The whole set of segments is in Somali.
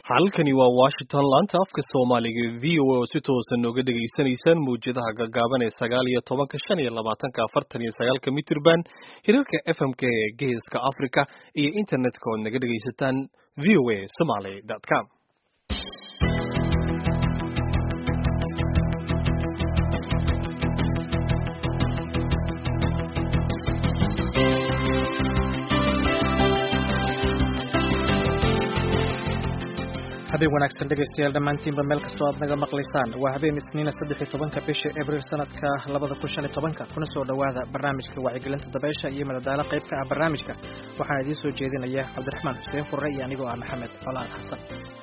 halkani waa washington laanta afka soomaaliga v o a oo si toosan nooga dhagaysanaysaan mawjadaha gaggaaban ee sagaal iyo tobanka shan iyo labaatanka afartan iyo sagaalka mitrban hirarka fmk ee geeska africa iyo internetka ood naga dhagaysataan v o a somaly com habeen wanaagsan dhegaystayaal dhammaantiinba meel kastoo aad naga maqlaysaan waa habeen isniina saddex iyo tobanka bisha abriil sanadka labada kun shan iyo tobanka kuna soo dhowaada barnaamijka wacyigelinta dabeysha iyo madadaalo qayb ka ah barnaamijka waxaan idiin soo jeedinaya cabdiraxmaan xuseen furre iyo anigoo ah maxamed colaad xasan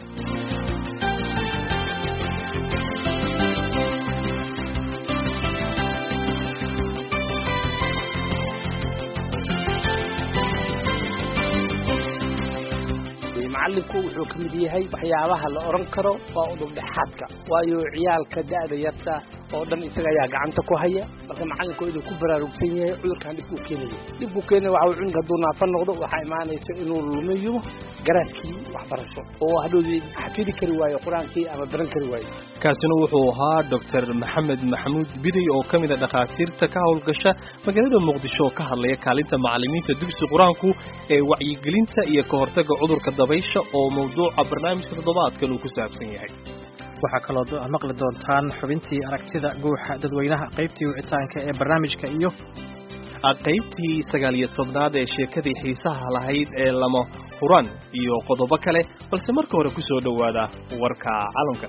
macallinku wuxuu ka mid yahay waxyaabaha la odhan karo waa udubdhexaadka waayo ciyaalka da'da yarta oo dhan isaga ayaa gacanta ku haya marka macallinku inuu ku baraarugsan yahay cudurkan dhibkuu keenaya dhibkuu keenaya waxa uu cunug hadduu naafa noqdo waxaa imaanaysa inuu lumiyo garaadkii waxbarasho oo hadhoodii xafidi kari waayo qur-aankii ama baran kari waayo kaasina wuxuu ahaa doctor maxamed maxamuud biday oo ka mid a dhakhaatiirta ka howlgasha magaalada muqdisho oo ka hadlaya kaalinta macallimiinta dugsi qur-aanku ee wacyigelinta iyo ka hortagga cudurka dabaysha oo mawduuca barnaamijka toddobaadkan uu ku saabsan yahay waxaa kaloo maqli doontaan xubintii aragtida guuxa dadweynaha qaybtii wicitaanka ee barnaamijka iyo qaybtii sagaal iyo tobnaad ee sheekadii xiisaha lahayd ee lama huran iyo qodobo kale balse marka hore ku soo dhowaada warka calamka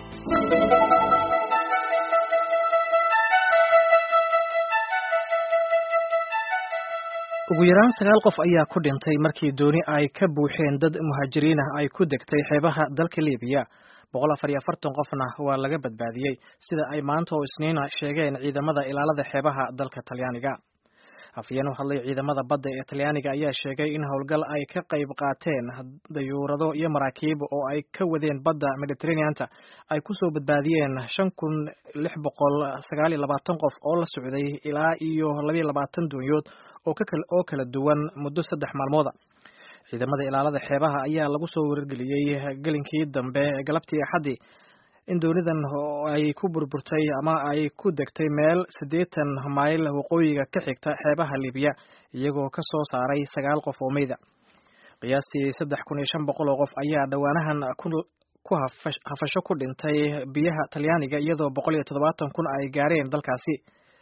ugu yaraan sagaal qof ayaa ku dhintay markii dooni ay ka buuxeen dad muhaajiriin ah ay ku degtay xeebaha dalka libiya boqol afar iyo afartan qofna waa laga badbaadiyey sida ay maanta oo isniina sheegeen ciidamada ilaalada xeebaha dalka talyaaniga afyeen u hadlay ciidamada badda ee talyaaniga ayaa sheegay in howlgal ay ka qayb qaateen dayuurado iyo maraakiib oo ay ka wadeen badda mediterraneanta ay kusoo badbaadiyeen shan kun lix boqol sagaal iyo labaatan qof oo la socday ilaa iyo labayo labaatan doonyood oo kala duwan muddo saddex maalmooda ciidamada ilaalada xeebaha ayaa lagu soo wargeliyey gelinkii dambe galabtii axaddii in doonidan ay ku burburtay ama ay ku degtay meel siddeetan mayl waqooyiga ka xigta xeebaha libiya iyagoo ka soo saaray sagaal qof oo meyda qiyaastii saddex kun iyo shan boqol oo qof ayaa dhowaanahan ku hafasho ku dhintay biyaha talyaaniga iyadoo boqol iyo toddobaatan kun ay gaareen dalkaasi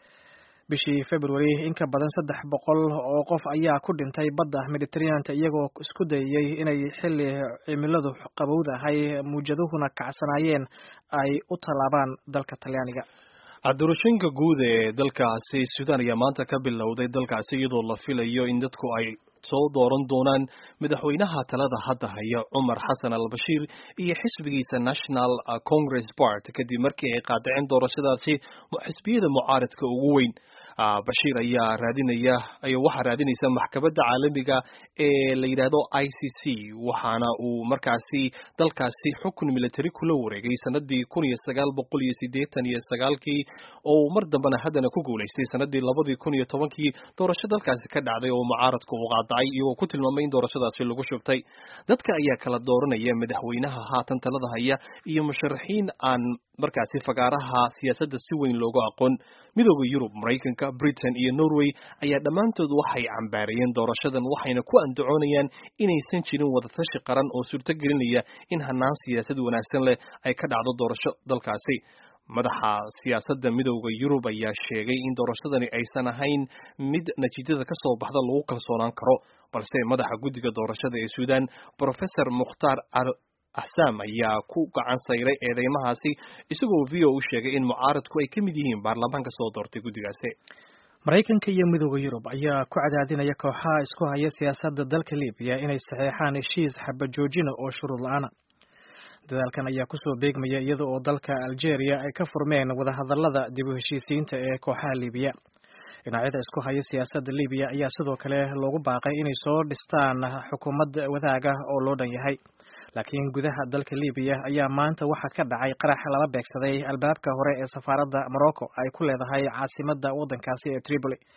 bishii february in ka badan saddex boqol oo qof ayaa ku dhintay badda mediterraneanta iyagoo isku dayayey inay xilli cimiladu qabowdahay muujaduhuna kacsanaayeen ay u tallaabaan dalka talyaaniga doorashooyinka guud ee dalkaasi suudaan ayaa maanta ka bilowday dalkaasi iyadoo la filayo in dadku ay soo dooran doonaan madaxweynaha talada hadda haya cumar xasan al bashiir iyo xisbigiisa national congress part kadib markii ay qaadaceen doorashadaasi xisbiyada mucaaradka ugu weyn bashiir ayaa raadinaya waxaa raadinaysa maxkamadda caalamiga ee la yidhaahdo i c c waxaana uu markaasi dalkaasi xukun military kula wareegay sanadii kun iyo sagaal boqol iyo sideetan iyo sagaalkii oo mar dambena haddana ku guulaystay sanadii labadii kun iyo tobankii doorasho dalkaasi ka dhacday oo mucaaradku uu qaadacay iyagoo ku tilmaamay in doorashadaasi lagu shubtay dadka ayaa kala dooranaya madaxweynaha haatan talada haya iyo musharaxiin aan markaasi fagaaraha siyaasadda si weyn loogu aqoon midooda yurub maraykanka britain iyo norway ayaa dhammaantood waxay cambaarayeen doorashadan waxayna ku andacoonayaan inaysan jirin wadatashi qaran oo suurto gelinaya in hanaan siyaasad wanaagsan leh ay ka dhacdo doorasho dalkaasi madaxa siyaasadda midooda yurub ayaa sheegay in doorashadani aysan ahayn mid natiijada ka soo baxda lagu kalsoonaan karo balse madaxa guddiga doorashada ee suudaan professor mukhtaar axsaam ayaa ku gacan sayray eedeymahaasi isagoo v o u sheegay in mucaaradku ay ka mid yihiin baarlamaanka soo doortay guddigaasi maraykanka iyo midooda yurub ayaa ku cadaadinaya kooxaha isku haya siyaasadda dalka libiya inay saxeexaan heshiis xabajoojina oo shuruud la-aana dadaalkan ayaa kusoo beegmaya iyada oo dalka algeria ay ka furmeen wadahadalada dib u heshiisiinta ee kooxaha libiya dhinacyada isku haya siyaasadda libiya ayaa sidoo kale loogu baaqay inay soo dhistaan xukuumad wadaaga oo loo dhan yahay laakiin gudaha dalka libiya ayaa maanta waxaa ka dhacay qarax lala beegsaday albaabka hore ee safaaradda morocco ay ku leedahay caasimadda waddankaasi ee tripoli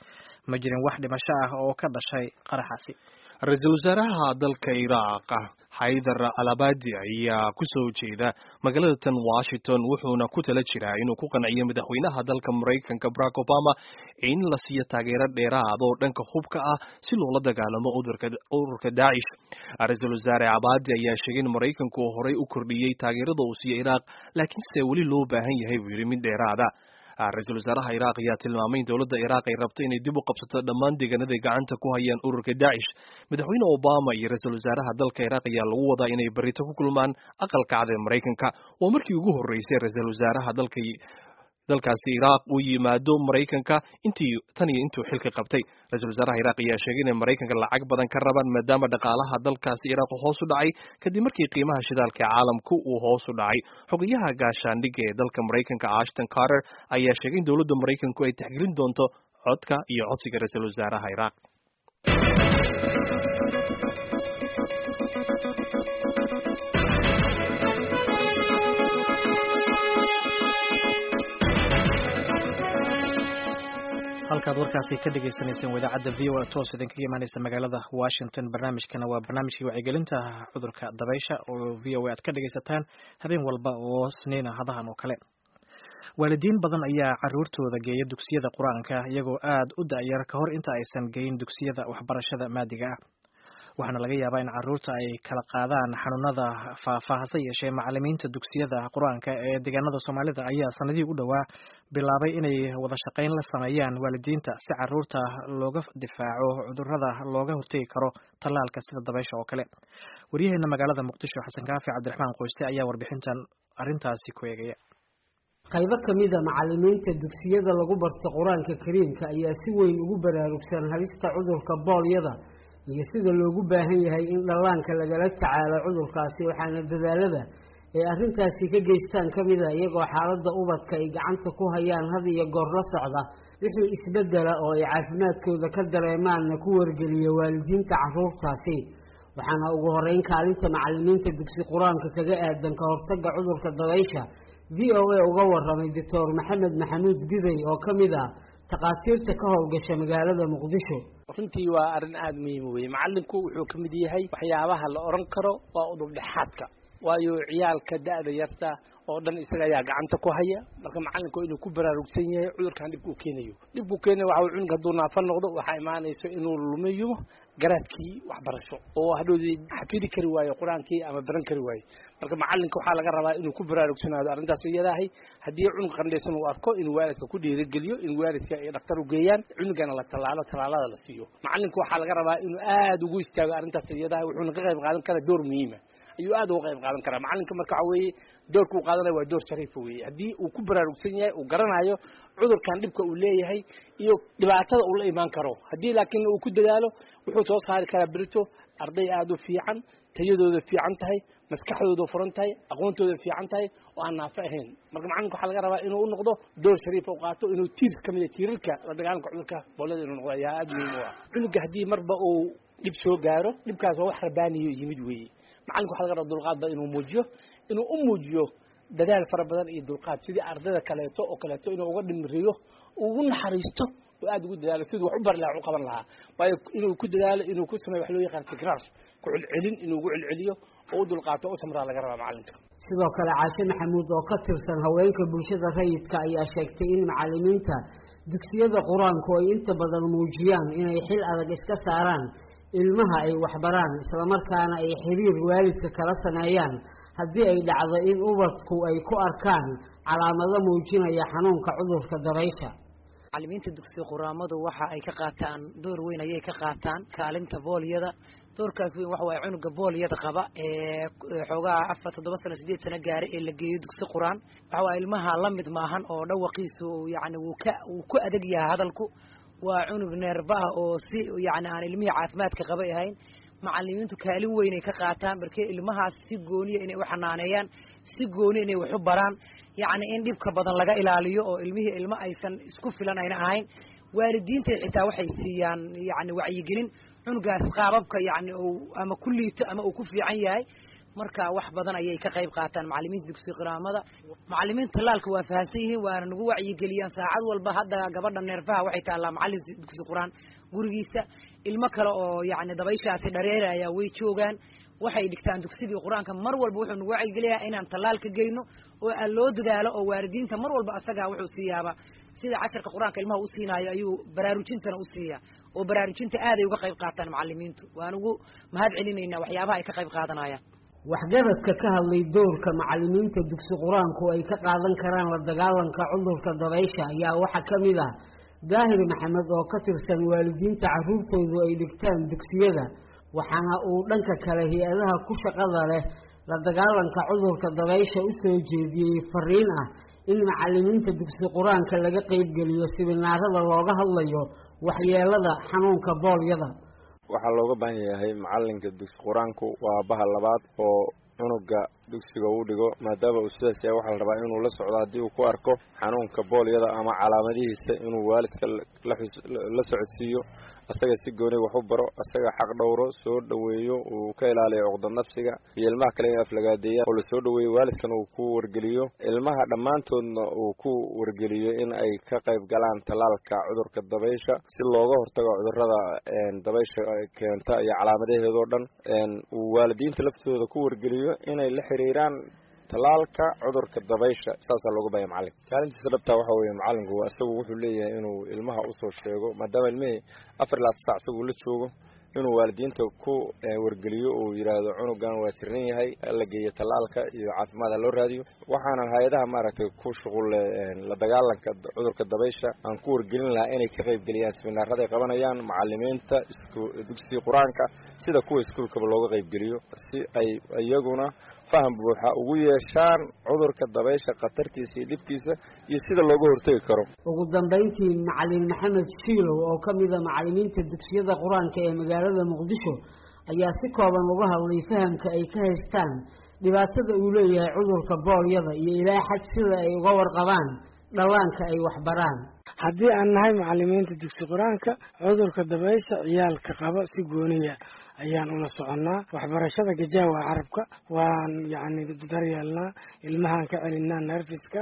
ma jirin wax dhimasho ah oo ka dhashay qaraxaasi ra-iisul wasaaraha dalka iraaq xaydar alabadi ayaa ku soo jeeda magaalada tan washington wuxuuna ku tala jiraa inuu ku qanciyo madaxweynaha dalka maraykanka barack obama in la siiyo taageero dheeraad oo dhanka hubka ah si loola dagaalamo ururka daacish ra-iisul wasaare abadi ayaa sheegay in maraykanku horey u kordhiyey taageerada uu siiyo iraaq laakiinse weli loo baahan yahay buu yidhi mid dheeraada ra-iisul wasaaraha iraaq ayaa tilmaamay in dowladda iraaq ay rabto inay dib u qabsato dhammaan deegaanaday gacanta ku hayaan ururka daacish madaxweyne obama iyo ra-iisul wasaaraha dalka iraaq ayaa lagu wadaa inay berito ku kulmaan aqalka cad ee maraykanka waa markii ugu horreysay ra-iisul wasaaraha dalka dalkaasi iraaq uu yimaado maraykanka intii tan iyo intuu xilka qabtay ra-iisul wasaaraha iraaq ayaa sheegay inay maraykanka lacag badan ka rabaan maadaama dhaqaalaha dalkaasi iraaq hoos u dhacay kadib markii qiimaha shidaalka ee caalamku uu hoos u dhacay xogayaha gaashaandhigga ee dalka maraykanka ashton carter ayaa sheegay in dowladda maraykanku ay taxgelin doonto codka iyo codsiga ra-iisul wasaaraha iraaq halkaad warkaasi ka dhagaysanayseen wadaacadda v o a toos idinkaga imaaneysa magaalada washington barnaamijkana waa barnaamijkii wacyigelinta cudurka dabaysha oo v o a aad ka dhagaysataan habeen walba oo sniina hadahan oo kale waalidiin badan ayaa caruurtooda geeya dugsiyada qur-aanka iyagoo aad u da-yar ka hor inta aysan geyin dugsiyada waxbarashada maadiga ah waxaana laga yaabaa in caruurta ay kala qaadaan xanuunada faafa hase yeeshee macalimiinta dugsiyada qur-aanka ee deegaanada soomaalida ayaa sanadihii u dhowaa bilaabay inay wada shaqayn la sameeyaan waalidiinta si caruurta looga difaaco cudurada looga hortegi karo tallaalka sida dabaysha oo kale waryaheena magaalada muqdisho xasan kaafi cabdiraxmaan qoyste ayaa warbixintan arrintaasi ku eegaya qaybo ka mida macalimiinta dugsiyada lagu barto qur-aanka kariimka ayaa si weyn ugu baraarugsan halista cudurka boolyada iyo sida loogu baahan yahay in dhallaanka lagala tacaalo cudurkaasi waxaana dadaalada ay arrintaasi ka geystaan ka mida iyagoo xaaladda ubadka ay gacanta ku hayaan had iyo goor la socda wixii isbedela oo ay caafimaadkooda ka dareemaanna ku wargeliya waalidiinta caruurtaasi waxaana ugu horeyn kaalinta macalimiinta dugsi qur-aanka kaga aadan ka hortagga cudurka dabaysha v o a uga waramay doctor maxamed maxamuud biday oo ka mid ah takhaatiirta ka howlgasha magaalada muqdisho runtii waa arrin aada muhiima weye macalinku wuxuu ka mid yahay waxyaabaha la odhan karo waa udubdhexaadka waayo ciyaalka da-da yarta oo dhan isaga ayaa gacanta ku haya marka macalinku inuu ku baraarugsan yahay cudurkan dhibka uu keenayo dhibkuu keenayo waxa cunug hadduu naafa noqdo waxaa imaanayso inuu lumiyo garaadkii waxbarasho oo hadhoodii xafidi kari waayo qur-aankii ama baran kari waayo marka macalinka waxaa laga rabaa inuu ku baraarugsanaado arrintaas iyadahay haddii cunug qandhaysan uu arko inuu waalidka ku dhiirigeliyo in waalidka ay dhaktar u geeyaan cunugana la tallaalo tallaalada la siiyo macalinku waxaa laga rabaa inuu aada ugu istaago arrintaas iyadahay wuxuuna ka qayb qaadan karaa door muhiima ayuu aada uga qayb qaadan karaa macalinka marka waxa weeye doorka uu qaadanaya waa door shariifa weeye haddii uu ku baraarugsan yahay uu garanayo cudurkan dhibka uu leeyahay iyo dhibaatada uu la imaan karo haddii laakiin uu ku dadaalo wuxuu soo saari karaa berito arday aada u fiican tayadooda fiican tahay maskaxdooda furan tahay aqoontooda fiican tahay oo aan naafo ahayn marka macalinka waxaa laga rabaa inuu u noqdo door shariifa u qaato inuu tiir ka mid tiirarka la dagaalanka cudurka boolada inuu noqdo ayaa aada muhiim u ah cunuga haddii marba uu dhib soo gaaro dhibkaas waa wax rabaaniyo yimid weeye macalinka waxa laga raba dulqaadba inuu muujiyo inuu u muujiyo dadaal fara badan iyo dulqaad sidii ardayda kaleeto oo kaleeto inuu uga dhimriyo ugu naxariisto oo aada ugu dadaalo siduu wax u bari lahaa u qaban lahaa waayo inuu ku dadaalo inuu ku sameeyo wax loo yaqaan tikraar ku celcelin inuu ugu celceliyo oo u dulqaato u samraa laga rabaa macalinka sidoo kale caashe maxamuud oo ka tirsan haweenka bulshada rayidka ayaa sheegtay in macalimiinta dugsiyada qur-aanku ay inta badan muujiyaan inay xil adag iska saaraan ilmaha ay waxbaraan islamarkaana ay xiriir waalidka kala sameeyaan haddii ay dhacdo in ubadku ay ku arkaan calaamado muujinaya xanuunka cudurka dabaysha macalimiinta dugsiga quraamadu waxa ay ka qaataan door weyn ayay ka qaataan kaalinta boolyada doorkaas weyn waxa waaye cunuga boolyada qaba ee xoogaha afar toddoba sano sideed sano gaara ee la geeyo dugsi qur-aan waxa waaye ilmaha la mid maahan oo dhawaqiisu yacni wuu ka wuu ku adeg yahay hadalku waa cunug neerba ah oo si yacni aan ilmihii caafimaadka qabay ahayn macalimiintu kaalin weyn ay ka qaataan markee ilmahaas si gooniya inay u xanaaneeyaan si gooni inay wax u baraan yacni in dhibka badan laga ilaaliyo oo ilmihii ilmo aysan isku filan ayna ahayn waalidiinta xitaa waxay siiyaan yacni wacyigelin cunugaas qaababka yacni uu ama ku liito ama uu ku fiican yahay marka wax badan ayay ka qayb qaataan macalimiinta dugsi quraamada macalimiinta tallaalka waa fahamsan yihiin waana nagu wacyigeliyaan saacad walba hadda gabadha neerfaha waxay taallaa macalin dugsi quraan gurigiisa ilmo kale oo yacni dabayshaasi dhareeraya way joogaan waxay dhigtaan dugsigii qur-aanka mar walba wuxuu nagu wacyigeliyaa inaan tallaalka geyno oo aan loo dadaalo oo waalidiinta mar walba asagaa wuxuu siiyaaba sida casharka qur-aanka ilmaha u siinaayo ayuu baraarujintana u siiyaa oo baraarujinta aaday uga qayb qaataan macalimiintu waan ugu mahad celinaynaa waxyaabaha ay ka qayb qaadanayaan waxgaradka ka hadlay doorka macalimiinta dugsi qur-aanku ay ka qaadan karaan la dagaalanka cudurka dabaysha ayaa waxaa ka mid ah daahir maxamed oo ka tirsan waalidiinta carruurtoodu ay dhigtaan dugsiyada waxaana uu dhanka kale hay-adaha ku shaqada leh la dagaalanka cudurka dabaysha u soo jeediyey fariin ah in macalimiinta dugsi qur-aanka laga qeybgeliyo siminaarada looga hadlayo waxyeelada xanuunka boolyada waxaa looga baahan yahay macalinka dugsi qur-aanku waa baha labaad oo cunuga dugsiga uu dhigo maadaama uu sidaas yahay waxaa la rabaa inuu la socdo haddii uu ku arko xanuunka boolyada ama calaamadihiisa inuu waalidka la socodsiiyo asaga si gooni wax u baro asaga xaq dhowro soo dhoweeyo uu ka ilaaliyo cuqda nafsiga iyo ilmaha kale in aflagaadeeyaan oo lasoo dhoweeyo waalidkan uu ku wargeliyo ilmaha dhammaantoodna uu ku wargeliyo in ay ka qayb galaan tallaalka cudurka dabaysha si looga hortago cudurada dabaysha keenta iyo calaamadaheedoo dhan uu waalidiinta laftooda ku wargeliyo inay la xiriiraan tallaalka cudurka dabaysha saasaa looga bahaya macalinka kaalintiisa dhabtaa waxa weeye macalinku isagu wuxuu leeyahay inuu ilmaha usoo sheego maadaama ilmihii afar ilaa sac isaguu la joogo inuu waalidiinta ku wargeliyo uu yidhaahdo cunugan waa jiran yahay la geeyo tallaalka iyo caafimaad ha loo raadiyo waxaana hay-adaha maaragtay ku shuqulle la dagaalanka cudurka dabaysha aan ku wargelin lahaa inay ka qayb geliyaan siminaaraday qabanayaan macalimiinta dugsiga qur-aanka sida kuwa iskuulkaba looga qaybgeliyo si ay iyaguna faham buuxa ugu yeeshaan cudurka dabaysha khatartiisa iyo dhibkiisa iyo sida looga hortegi karo ugu dambayntii macalin maxamed shiilow oo ka mida macalimiinta dugsiyada qur-aanka ee magaalada muqdisho ayaa si kooban uga hadlay fahamka ay ka haystaan dhibaatada uu leeyahay cudurka boolyada iyo ilaa xad sida ay uga warqabaan dhallaanka ay waxbaraan haddii aan nahay macalimiinta dugsi qur-aanka cudurka dabaysha ciyaalka qaba si gooniya ayaan ula soconnaa waxbarashada gajaawa carabka waan yacni daryeelnaa ilmahaan ka celinaa nerfiska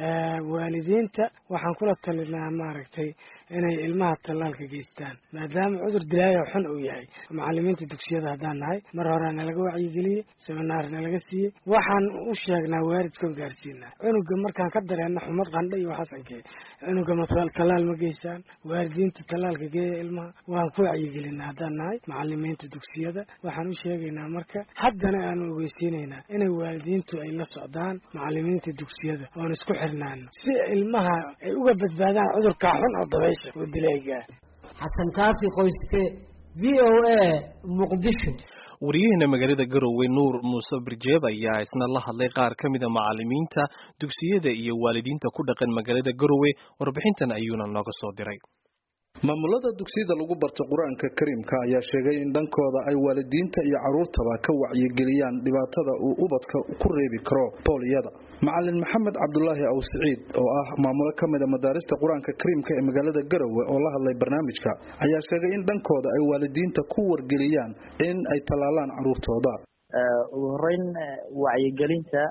waalidiinta waxaan kula talinaa maaragtay inay ilmaha tallaalka geystaan maadaama cudur dilaayo xun uu yahay macalimiinta dugsiyada haddaan nahay mar horea nalaga wacyigeliyey seminaar nalaga siiyey waxaan u sheegnaa waalidkoon gaarsiinaa cunuga markaan ka dareenna xumad qandha iyo waxaasankee cunuga ma tallaal ma geysaan waalidiinta tallaalka geeya ilmaha waan ku wacyigelinaa haddaan nahay macalimiinta dugsiyada waxaan u sheegaynaa marka haddana aanu ogeysiinaynaa inay waalidiintu ay la socdaan macalimiinta dugsiyada oon isku xirnaano si ilmaha ay uga badbaadaan cudurkaa xun oo dabaysha oo dilaygaa xasan kaafi qoyste v o a muqdisho wariyaheena magaalada garowe nuur muuse birjeeb ayaa isna la hadlay qaar ka mida macalimiinta dugsiyada iyo waalidiinta ku dhaqan magaalada garowe warbixintan ayuuna nooga soo diray maamulada dugsiyada lagu barta qur-aanka kariimka ayaa sheegay in dhankooda ay waalidiinta iyo caruurtaba ka wacyigeliyaan dhibaatada uu ubadka ku reebi karo booliyada macalin maxamed cabdulaahi aw siciid oo ah maamulo ka mida madaarista qur-aanka kariimka ee magaalada garowe oo la hadlay barnaamijka ayaa sheegay in dhankooda ay waalidiinta ku wargeliyaan in ay tallaalaan caruurtooda ugu horeyn wacyigelinta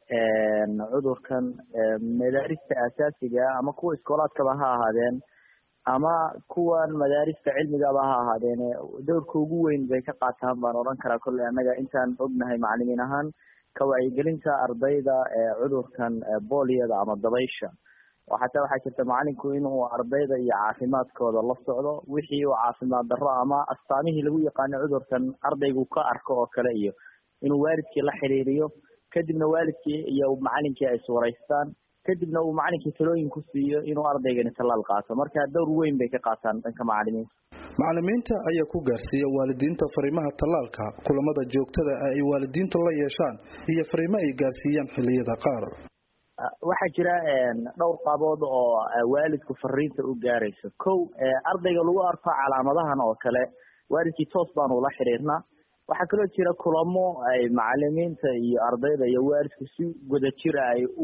cudurkan madaarista asaasiga ama kuwa iskoolaadkaba ha ahaadeen ama kuwan madaarista cilmigaba ha ahaadeen dowrka ugu weyn bay ka qaataan baan odhan karaa kolley annaga intaan ognahay macalimiin ahaan ka wacyigelinta ardayda cudurkan booliyada ama dabaysha xataa waxaa jirta macalinku inuu ardayda iyo caafimaadkooda la socdo wixii uu caafimaad darro ama astaamihii lagu yaqaano cudurkan ardaygu ka arko oo kale iyo inuu waalidkii la xiriiriyo kadibna waalidkii iyo macalinkii ay iswaraystaan kadibna uu macalinkii talooyin ku siiyo inuu ardaygani tallaal qaato marka dowr weyn bay ka qaataan dhanka macalimiinta macalimiinta ayaa ku gaarsiiya waalidiinta fariimaha tallaalka kulamada joogtada ah ay waalidiintu la yeeshaan iyo fariimo ay gaarsiiyaan xilliyada qaar waxaa jira dhowr qabood oo waalidku fariinta u gaarayso kow ardayga lagu arko calaamadahan oo kale waalidkii toos baanu ula xiriirnaa waxaa kaloo jira kulamo ay macalimiinta iyo ardayda iyo waalidku si wadajira ay u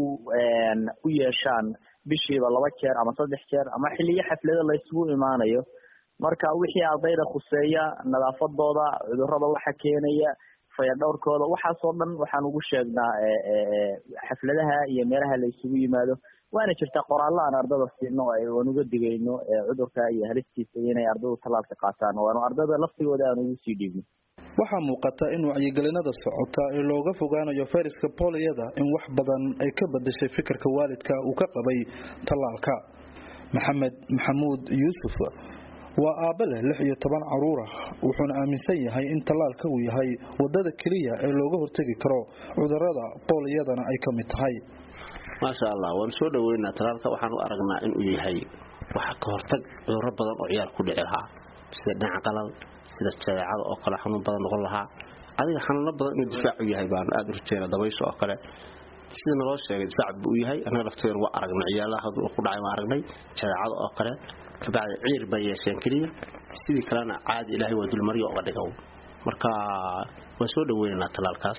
u yeeshaan bishiiba laba jeer ama saddex jeer ama xiliyo xaflado laysugu imaanayo marka wixii ardayda khuseeya nadaafadooda cudurada waxa keenaya fayadhowrkooda waxaasoo dhan waxaan ugu sheegnaa xafladaha iyo meelaha la isugu yimaado waana jirtaa qoraallo aan ardada siino aan uga digayno cudurka iyo halistiisa inay ardadu tallaalka qaataan waanu ardada laftigooda aan ugu sii dhiibno waxaa muuqata in wacyigelinada socota ee looga fogaanayo fayraska booliyada in wax badan ay ka bedeshay fikirka waalidka uu ka qabay tallaalka maxamed maxamuud yuusuf waa aabbe leh lix iyo toban caruur ah wuxuuna aaminsan yahay in tallaalka uu yahay wadada keliya ee looga hortegi karo cudurada booliyadana ay ka mid tahay maasha allah waanu soo dhaweynaa tallaalka waxaan u aragnaa inuu yahay wax ka hortag cuduro badan oo ciyaar ku dhici lahaa sida dhinaca qalal sida jadeecada oo kale xanuun badan noqon lahaa adiga xanuuno badan inuu difaac u yahay baanu aada u rajeyna dabaysha oo kale sida naloo sheegay difaac buu u yahay annaga lafteedu waa aragnay ciyaalaha ku dhacay waa aragnay jadeecada oo kale kabacdi ciir bay yeesheen keliya sidii kalena caadi ilaahay waa dulmaryo oga dhiga marka waan soo dhaweynaynaa tallaalkaas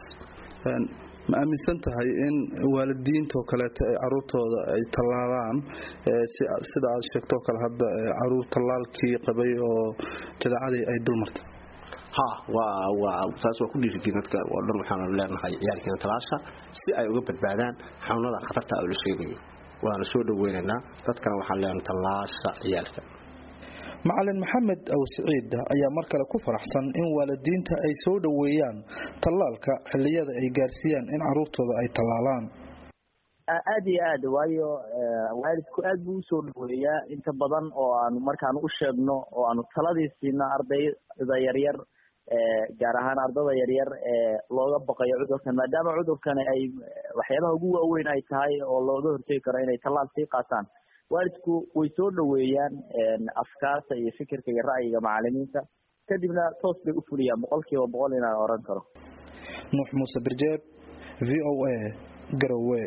ma aaminsan tahay in waalidiintoo kaleeto ay caruurtooda ay tallaalaan sida aad sheegtoo kale hadda caruur tallaalkii qabay oo jadaacadii ay dulmartay ha waa waa taas waa ku dhiirigin dadka oo dhan waxaanu leenahay ciyaalkeena talaasha si ay uga badbaadaan xanuunada khatarta oo la sheegayo waana soo dhaweynaynaa dadkana waxaan leenahay tallaasha ciyaalka macalin maxamed aw siciid ayaa mar kale ku faraxsan in waalidiinta ay soo dhoweeyaan tallaalka xilliyada ay gaarsiiyaan in caruurtooda ay tallaalaan aada iyo aad waayo waalidku aad buu usoo dhaweeyaa inta badan oo aanu markaanu u sheegno oo aanu taladii siino ardayda yaryar gaar ahaan ardada yaryar ee looga baqayo cudurkan maadaama cudurkani ay waxyaabaha ugu waaweyn ay tahay oo looga hortegi karo inay tallaal sii qaataan waalidku way soo dhaweeyaan afkaarta iyo fikirka iyo ra'yiga macalimiinta kadibna toos bay u fuliyaan boqol kiiba boqol inaan oran karo nuux muuse birjeeb v o a garowe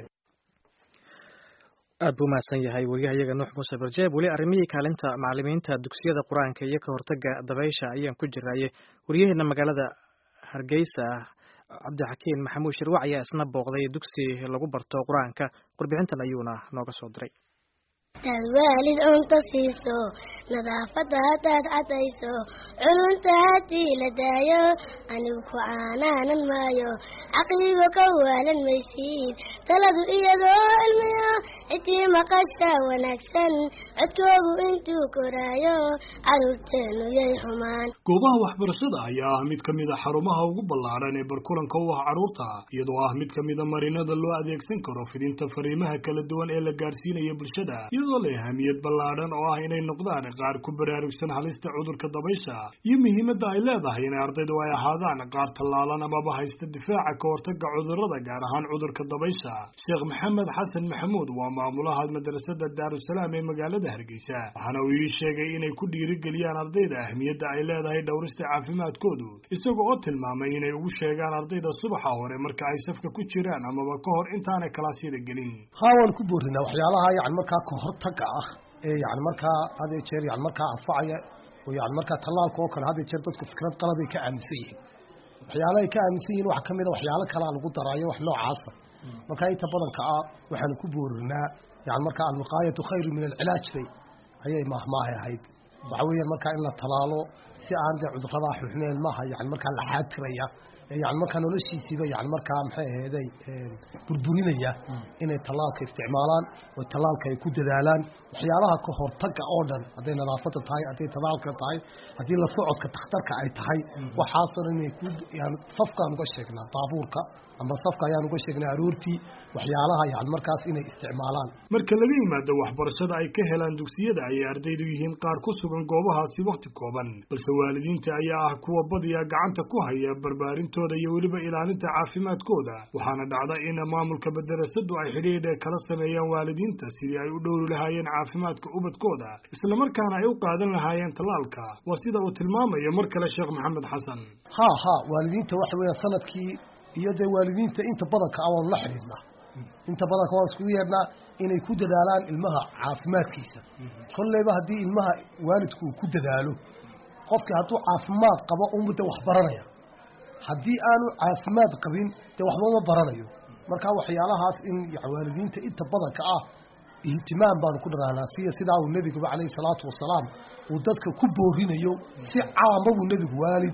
aad buu mahadsan yahay wariyahayaga nuux muuse barjeeb weli arrimihii kaalinta macalimiinta dugsiyada qur-aanka iyo ka hortaga dabaysha ayaan ku jiraaye wariyaheena magaalada hargeysa cabdixakiin maxamuud shirwac ayaa isna booqday dugsi lagu barto qur-aanka warbixintan ayuuna nooga soo diray hadaad waalid cunto siiso nadaafadda haddaad cadayso culunta haddii la daayo anigu ku caanaanan maayo caqiibo ka waalan maysiid taladu iyadoo cilmiyo cidii maqasha wanaagsan codkoogu intuu koraayo carruurteennu yay xumaan goobaha waxbarashada ayaa ah mid ka mid a xarumaha ugu ballaadhan ee barkulanka u ah carruurta iyadoo ah mid ka mida marinada loo adeegsan karo fidinta fariimaha kala duwan ee la gaarsiinayo bulshada iyadoo leh ahamiyad ballaadhan oo ah inay noqdaan qaar ku baraarugsan halista cudurka dabaysha iyo muhiimadda ay leedahay inay ardaydu ay ahaadaan qaar tallaalan amaba haysta difaaca ka hortaga cudurrada gaar ahaan cudurka dabaysha sheekh maxamed xasan maxamuud waa maamulaha madrasada daarusalaam ee magaalada hargeysa waxaana uu ii sheegay inay ku dhiirigeliyaan ardayda ahmiyadda ay leedahay dhowrista caafimaadkoodu isaga oo tilmaamay inay ugu sheegaan ardayda subaxa hore marka ay safka ku jiraan amaba ka hor intaanay kalaasyada gelin haa waan ku boorinaa waxyaalaha yani markaa ka hortaga ah ee yani markaa had iyo jeer yani markaa anfacaya oo yani markaa tallaalka oo kale had iyo jeer dadku fikrad qalabay ka aaminsan yihiin waxyaalahay ka aaminsan yihiin waxa kamid a waxyaalo kalaa lagu daraayo wax noocaasa markaa inta badanka ah waxaanu ku boorinaa yani markaa alwiqaayatu khayru min alcilaaj bay ayay maahmaahay ahayd waxa weeyaan markaa in la talaalo si aan dee cuduradaa xuxmeen maaha yani markaa la xaatiraya yani markaa noloshiisiiba yani markaa maxay aheeday burburinaya inay tallaalka isticmaalaan oo tallaalka ay ku dadaalaan waxyaalaha ka hortaga oo dhan hadday nadaafada tahay hadday tallaalka tahay haddii la socodka takhtarka ay tahay waxaasoo dhan inay ku yani safkaan uga sheegnaa baabuurka ama safka ayaan uga sheegnay aroortii waxyaalaha yani markaas inay isticmaalaan marka laga yimaado waxbarashada ay ka helaan dugsiyada ayay ardaydu yihiin qaar ku sugan goobahaasi wakhti kooban balse waalidiinta ayaa ah kuwa badiya gacanta ku haya barbaarintooda iyo weliba ilaalinta caafimaadkooda waxaana dhacda in maamulka madarasadu ay xidhiidha kala sameeyaan waalidiinta sidii ay u dhowri lahaayeen caafimaadka ubadkooda islamarkaana ay u qaadan lahaayeen tallaalka waa sida uu tilmaamayo mar kale sheekh maxamed xasan ha ha waalidiinta waxa weeyaan sanadkii iyo dee waalidiinta inta badanka ah waanu la xidhiidhnaa inta badanka waan iskugu yeedhnaa inay ku dadaalaan ilmaha caafimaadkiisa kolleyba haddii ilmaha waalidku uu ku dadaalo qofkii hadduu caafimaad qabo unbu de wax baranaya haddii aanu caafimaad qabin dee waxba uma baranayo marka waxyaalahaas in waalidiinta inta badanka ah ihtimaam baanu ku dhanaanaa siya sidaa uu nebiguba calayhi salaatu wasalaam uu dadka ku boorinayo si caama buu nebigu waalid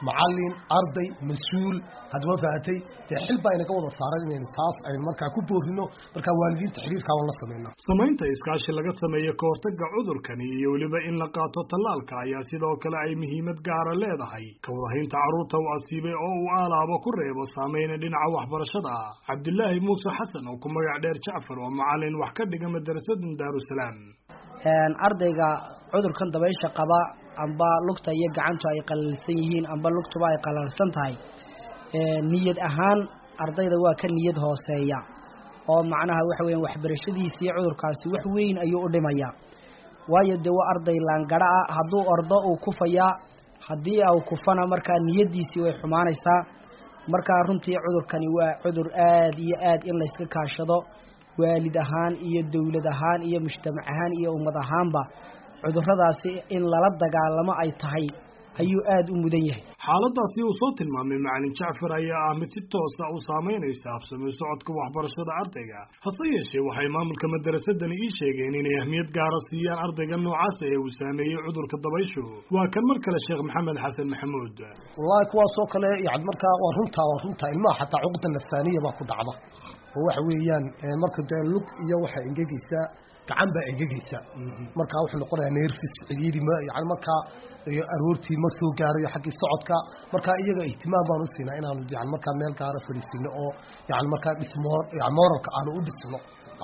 macalin arday mas-uul haddama fahatay dee xil baa inaga wada saaran inaynu taas aynu markaa ku boorino markaa waalidiinta xiriirkaa waan la sameynaa samaynta iskaashi laga sameeyo ka hortagga cudurkani iyo weliba in la qaato tallaalka ayaa sidoo kale ay muhiimad gaara leedahay ka wadahaynta carruurta u asiibay oo uu aalaaba ku reebo saameyna dhinaca waxbarashada ah cabdilaahi muuse xasan oo ku magac dheer jacfar oo macalin wax ka dhiga madarasadan daarusalaam ardayga cudurkan dabaysha qaba amba lugta iyo gacantu ay qalalsan yihiin amba lugtuba ay qalalsan tahay niyad ahaan ardayda waa ka niyad hooseeya oo macnaha waxa weeyaan waxbarashadiisa iyo cudurkaasi wax weyn ayuu u dhimayaa waayo dee waa arday laangara ah hadduu ordo uu kufayaa haddii uu kufana markaa niyaddiisii way xumaanaysaa markaa runtii cudurkani waa cudur aad iyo aad in layska kaashado waalid ahaan iyo dowlad ahaan iyo mujtamac ahaan iyo ummad ahaanba cuduradaasi in lala dagaalamo ay tahay ayuu aada u mudan yahay xaaladaasi uu soo tilmaamay macalin jacfar ayaa ah mid si toosa u saamaynaysa habsamay socodka waxbarashada ardayga hase yeeshee waxay maamulka madarasadani ii sheegeen inay ahmiyad gaara siiyaan ardayga noocaasa ee uu saameeyey cudurka dabayshu waa kan mar kale sheekh maxamed xasan maxamuud wallahi kuwaasoo kale yani markaa waa runtaa waa runtaa ilmaha xataa cuqda nafsaaniya baa ku dhacda oo waxa weeyaan marka dee lug iyo waxaa engegeysaa gacan baa engegeysa markaa wuxuu noqonayaa nerfis ciriiri ma yani markaa aroortii ma soo gaarayo xaggii socodka markaa iyaga ihtimaam baan u siinaa inaanu yani markaa meel gaara fadhiisino oo yani markaa dhismo yani moralka aanu u dhisno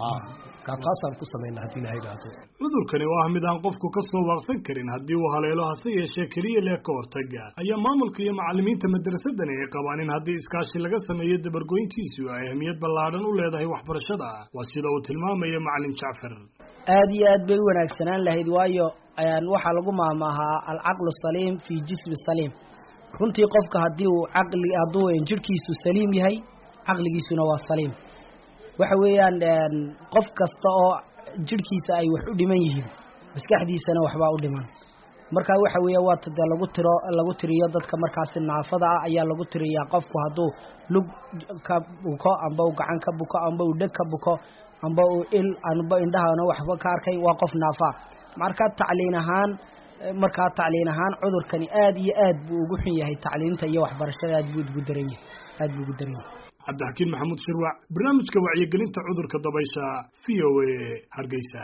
taasaan ku samayna haddii ilaha idhaahdo cudurkani oo ah mid aan qofku ka soo waaqsan karin haddii uu haleelo hase yeeshee keliya leh ka hortaga ayaa maamulka iyo macalimiinta madarasadani ay qabaan in haddii iskaashi laga sameeyo dabargoyntiisu ay ahmiyad ballaadhan u leedahay waxbarashada waa sida uu tilmaamaya macalin jacfar aada iyo aad bay u wanaagsanaan lahayd waayo waxaa lagu maamaahaa alcaqlu saliim fii jismi saliim runtii qofka haddii uu caqli hadduu jirhkiisu saliim yahay caqligiisuna waa saliim waxa weeyaan qof kasta oo jirhkiisa ay wax u dhiman yihiin maskaxdiisana waxbaa u dhiman marka waxa weeya waata dee lagu tiro lagu tiriyo dadka markaasi naafada ah ayaa lagu tiriyaa qofku hadduu lug ka buko amba uu gacan ka buko amba uu dheg ka buko amba uu il amba indhahana waxba ka arkay waa qof naafa marka tacliin ahaan markaa tacliin ahaan cudurkani aad iyo aad buu ugu xun yahay tacliinta iyo waxbarashada aad buu ugu daran yahay aad buu ugu daran yahay cabdixakiin maxamuud shirwac barnaamijka wacyigelinta cudurka dabaysha v o a hargeysa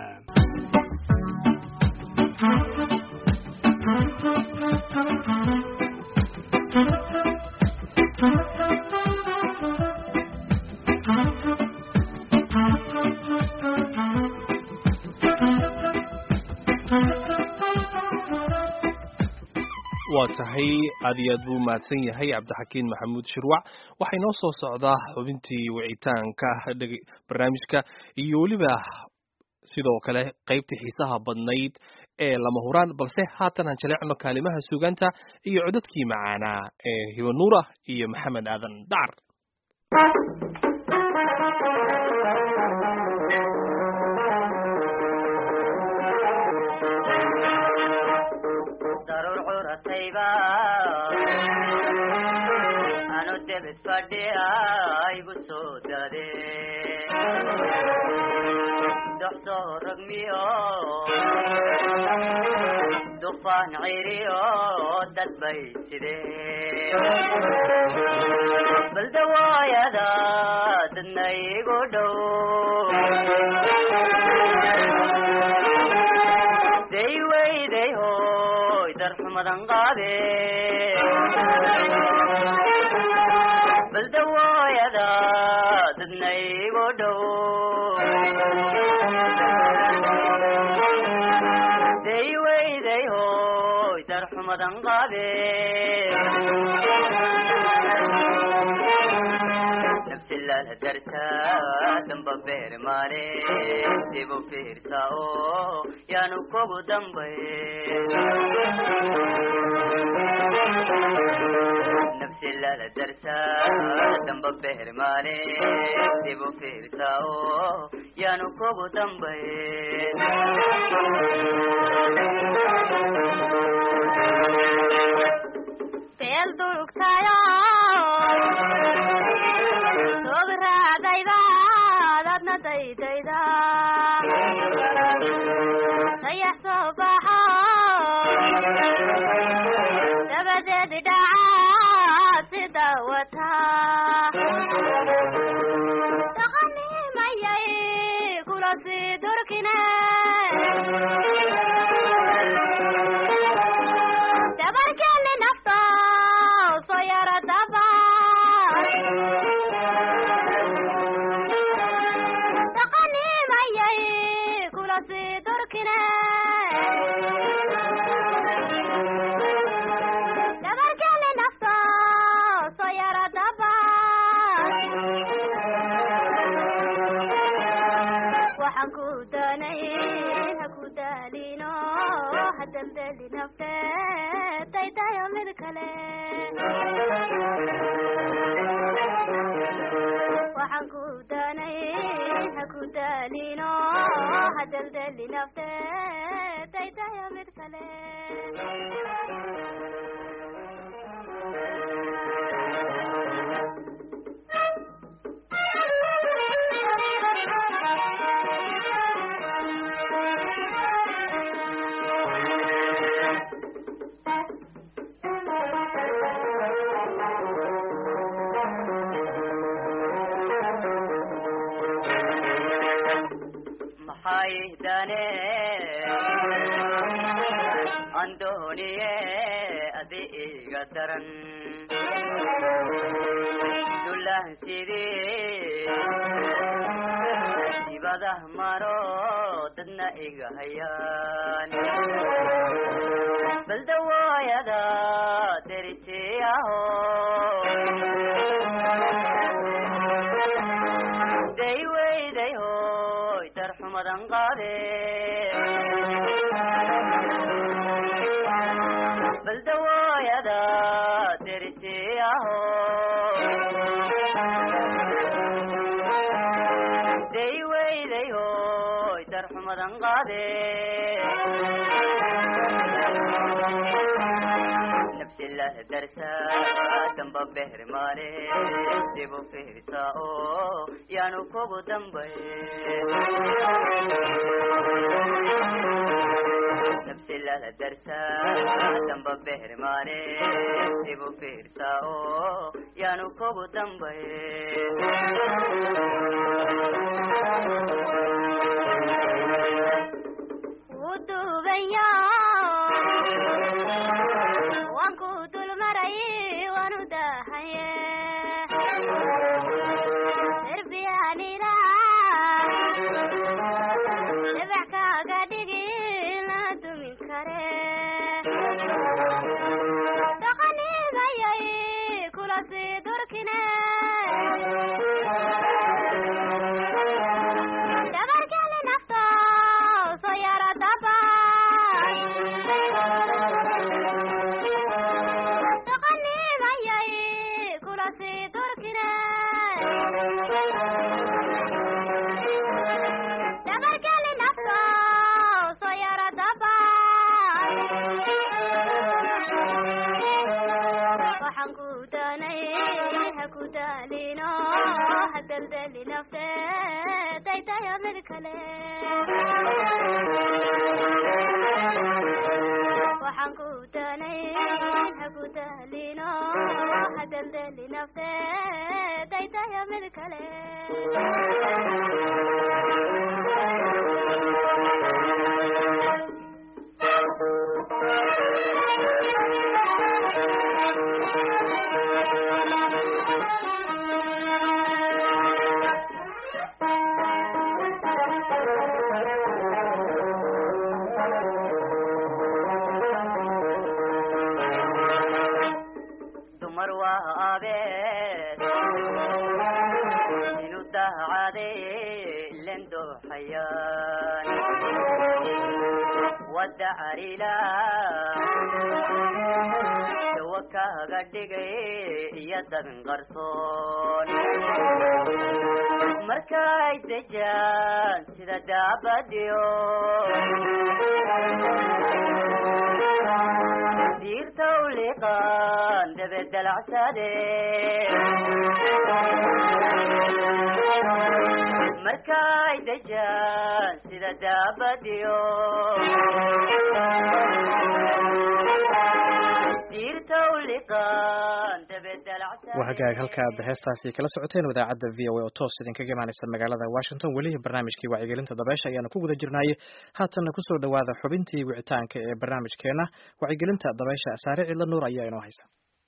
waa tahay aad iyo aad buu mahadsan yahay cabdixakiin maxamuud shirwac waxay noo soo socdaa xubintii wicitaanka barnaamijka iyo weliba sidoo kale qaybtii xiisaha badnayd ee lama huraan balse haatan aan jaleecno kaalimaha suugaanta iyo codadkii macaanaa ee hibanuura iyo maxamed aadan dacar anu debed fadhiya igu soo dade doxsoo ragmiyo dufaan ciriyo dad bay sidee baldawaayada dadna igu dhow day weyday hoy darxumadan qaade baldawooyada dadna igu dhow day weyday hoy darxumadan qaade nafsilala darta damba beer maale dibu fiirsa oo yaanu kugu dambay nafsilala darta damba beer maale dibu fiirsa oo yaanu kugu dambay beel durugtayo sograadayda dadna daydayda sayax soo baxo dabadeed dhaca doorataa taqanimayay kula sii durkine dabarkeli nafta soo yara daba taqanimayay kula sii durkine dabarkeli nafta soo yara daba waxaan ku doonay ha ku daalino ha daldali nafteed daydayo mid kale waxaan ku doonay ha ku daalino ha daldali nafteed daydayo mid kale maxay dane andooniye adi iga daran dulaan sidii dibadah maro dadna iga hayaan baldawooyada deritiyaho day weyday hoy darxumadan qaade baldawooyada deritiyaho day weyday hoy darxumadan qaade nafsi la darsa damba behrimaane dibu fiirsa oo yaanu kugu dambay nafsi la darsa damba behrimaane dibu fiirsa oo yaanu kugu dambay wuu duubaya waan ku dulmaray waanu dahaye derbiyanina dhibac kaaga dhigi la dumin kare dhaqanimayay kula sii durkine dabarkeli nafta soo yara daba dhaqanimayay kula sii durkine dabarkeli nafta soo yara daba waxaan ku doonay ha ku daalino ha daldali nafteed daydayo mid kale waxaan ku doonay ha ku daalino ha daldali nafteed daydayo mid kale dumar waa abeed inu dahcade len dooxayaan wadda carila dawa kaaga dhigay iyo dabin qarsoon markay dejaan sida daabadiyo diirta uliqaan dabedalacsade markay dejaan sida daabadiyo waa hagaag halkaad heestaasi kala socoteen idaacadda v o a oo toos idinkaga imaaneysa magaalada washington weli barnaamijkii wacyigelinta dabeesha ayaanu ku guda jirnaaye haatanna kusoo dhowaada xubintii wicitaanka ee barnaamijkeena wacyigelinta dabeesha saare cidla nuur ayaa inoo haysa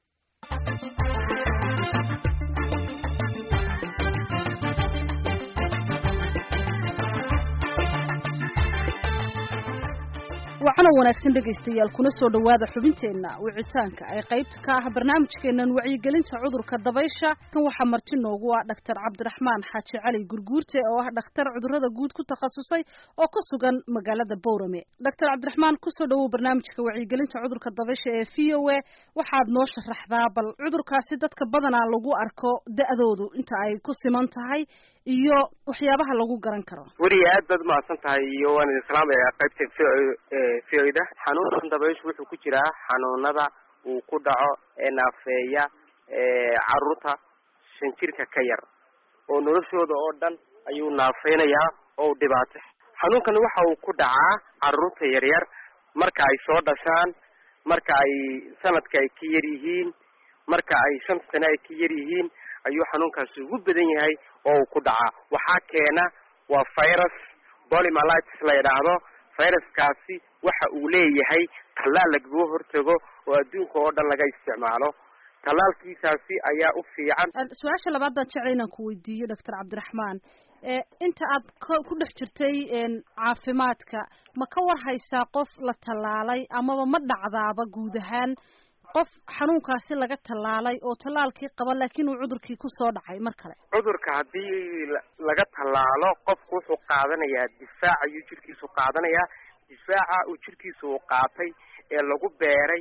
wacana wanaagsan dhegaystayaal kuna soo dhowaada xubinteenna wicitaanka ay qaybta ka ah barnaamijkeennan wacyigelinta cudurka dabaysha kan waxaa marti noogu ah dhaktar cabdiraxmaan xaaji cali gurguurte oo ah dhakhtar cudurada guud ku takhasusay oo ku sugan magaalada bowrame dhaktar cabdiraxmaan kusoo dhowow barnaamijka wacyigelinta cudurka dabaysha ee v o a waxaad noo sharaxdaa bal cudurkaasi dadka badanaa lagu arko da-doodu inta ay ku siman tahay iyo waxyaabaha lagu garan karo weliga aad baad umahadsan tahay iyo waan idin salaamaya qaybta v o da xanuunkan dabayshu wuxuu ku jiraa xanuunada uu ku dhaco ee naafeeya caruurta shan jirka ka yar oo noloshooda oo dhan ayuu naafeynayaa oo u dhibaato xanuunkan waxa uu ku dhacaa caruurta yaryar marka ay soo dhashaan marka ay sanadka ay ka yar yihiin marka ay shan sane ay ka yar yihiin ayuu xanuunkaasi ugu badan yahay oo uu ku dhacaa waxaa keena waa virus polymalitis la yidhaahdo viruskaasi waxa uu leeyahay tallaal lagaga hortago oo adduunka oo dhan laga isticmaalo tallaalkiisaasi ayaa u fiican su-aasha labaad baan jeclay inaan ku weydiiyo doctor cabdiraxmaan inta aad ku dhex jirtay caafimaadka ma ka war haysaa qof la tallaalay amaba ma dhacdaaba guud ahaan qof xanuunkaasi laga tallaalay oo tallaalkii qaba laakiin uu cudurkii kusoo dhacay mar kale cudurka haddii laga tallaalo qofku wuxuu qaadanayaa difaac ayuu jirkiisu qaadanayaa difaaca uu jirkiisa uu qaatay ee lagu beeray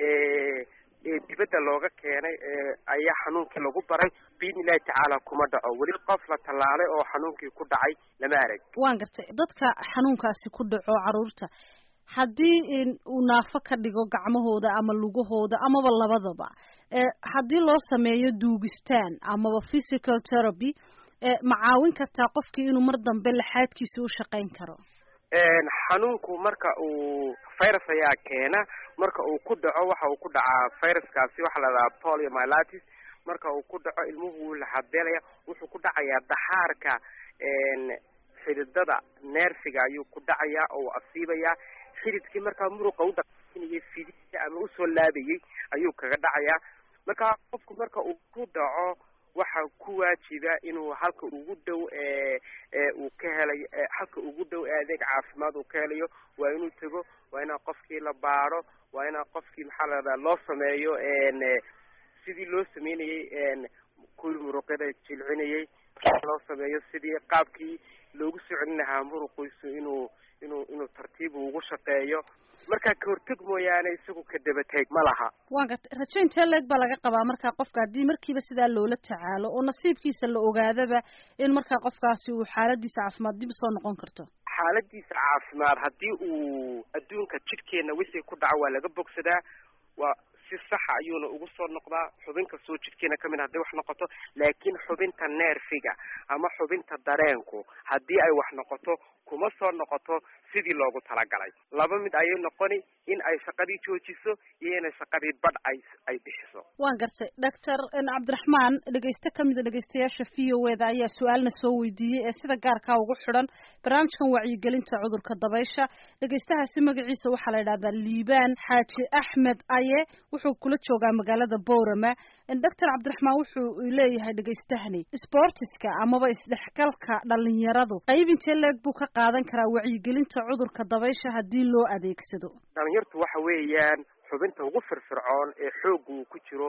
ee dibadda looga keenay ayaa xanuunkii lagu baray biidni illahi tacaala kuma dhaco weli qof la tallaalay oo xanuunkii ku dhacay lama arag waan gartay dadka xanuunkaasi ku dhaco caruurta haddii uu naafo ka dhigo gacmahooda ama lugahooda amaba labadaba haddii loo sameeyo duugistaan amaba physical therapy ma caawin kartaa qofkii inuu mar dambe laxaadkiisa u shaqayn karo xanuunku marka uu virus ayaa keena marka uu ku dhaco waxa uu ku dhacaa viruskaasi waxaa la dhahaa poliomyelitis marka uu ku dhaco ilmuhu wuu laxabeelaya wuxuu ku dhacayaa daxaarka xididada neerfiga ayuu ku dhacayaa oo asiibayaa xididkii markaa muruqa u dhaqaaqinayay fidida ama usoo laabayay ayuu kaga dhacayaa marka qofku marka uu ku dhaco waxa ku waajiba inuu halka ugu dhow uu ka helayo halka ugu dhow ee adeeg caafimaad uu ka helayo waa inuu tego waa inaa qofkii la baaro waa inaa qofkii maxaa la dhahdaa loo sameeyo sidii loo sameynayay kuwii muruqyada jilcinayay loo sameeyo sidii qaabkii loogu soo celin lahaa muruqiisu inuu inuu inuu tartiib ugu shaqeeyo markaa ka horteg mooyaane isagu ka dabateeg ma laha waan gartay rajo intee leeg baa laga qabaa markaa qofka haddii markiiba sidaa loola tacaalo oo nasiibkiisa la ogaadaba in markaa qofkaasi uu xaaladiisa caafimaad dib usoo noqon karto xaaladiisa caafimaad haddii uu adduunka jidhkeena wixii ku dhaco waa laga bogsadaa waa si saxa ayuuna ugu soo noqdaa xubin kastoo jidhkeena kamid hadday wax noqoto laakiin xubinta neerfiga ama xubinta dareenku haddii ay wax noqoto kuma soo noqoto sidii loogu talagalay laba mid ayay noqoni in ay shaqadii joojiso iyo inay shaqadii badh ay ay bixiso waan gartay doctor cabdiraxmaan dhegeyste kamida dhegeystayaasha v o e da ayaa su-aalna soo weydiiyey ee sida gaarkaa ugu xidhan barnaamijkan wacyigelinta cudurka dabaysha dhegeystahaasi magaciisa waxaa la yidhahdaa liibaan xaaji axmed aye wuxuu kula joogaa magaalada boorama doctor cabdiraxmaan wuxuu leeyahay dhegeystahani sportiska amaba isdhexgalka dhalinyaradu qayb intee leeg buu ka qaadan karaa wacyigelinta cudurka dabaysha haddii loo adeegsado dhalinyartu waxa weeyaan xubinta ugu firfircoon ee xoogga uu ku jiro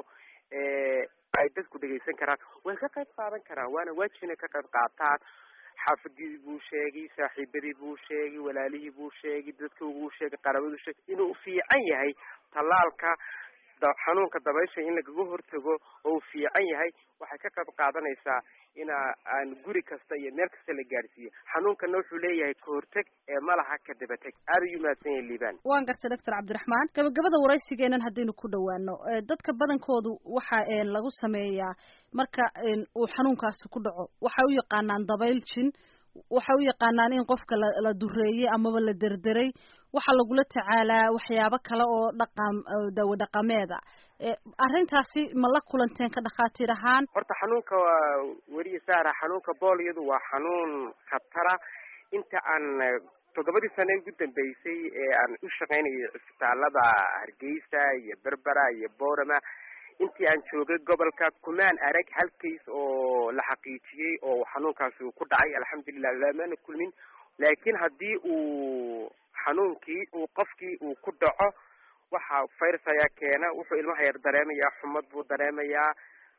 ay dadku dhegaysan karaan way ka qayb qaadan karaan waana waajib inay ka qayb qaataan xaafadii buu sheegay saaxiibadii buu sheegay walaalihii buu sheegay dadka buu sheegay qarabaduu sheegay inuu fiican yahay tallaalka xanuunka dabaysha in lagaga hortago oo uu fiican yahay waxay ka qayb qaadanaysaa ina aan guri kasta iyo meel kasta la gaadhsiiyo xanuunkana wuxuu leeyahay ka horteg ee malaha ka dabateg aada u mahadsan yahay liibaan waan gartay doctor cabdiraxmaan gabagabada waraysigeenan haddaynu ku dhawaano dadka badankoodu waxa lagu sameeyaa marka uu xanuunkaasi ku dhaco waxay u yaqaanaan dabayl jin waxay u yaqaanaan in qofka la la dureeyey amaba la derderay waxaa lagula tacaalaa waxyaabo kale oo dhaqan dawo dhaqameeda arrintaasi ma la kulanteen ka dhakhaatiir ahaan horta xanuunka waa weriye saara xanuunka booliyadu waa xanuun khatara inta aan toddobadii sane ugu dambeysay ee aan u shaqaynayay cisbitaalada hargeysa iyo berbera iyo boorama intii aan joogay gobolka kumaan arag hal case oo la xaqiijiyey oo xanuunkaasi uu ku dhacay alxamdulilah lamana kulmin laakiin haddii uu xanuunkii uu qofkii uu ku dhaco waxa virus ayaa keena wuxuu ilmaha yar dareemayaa xumad buu dareemayaa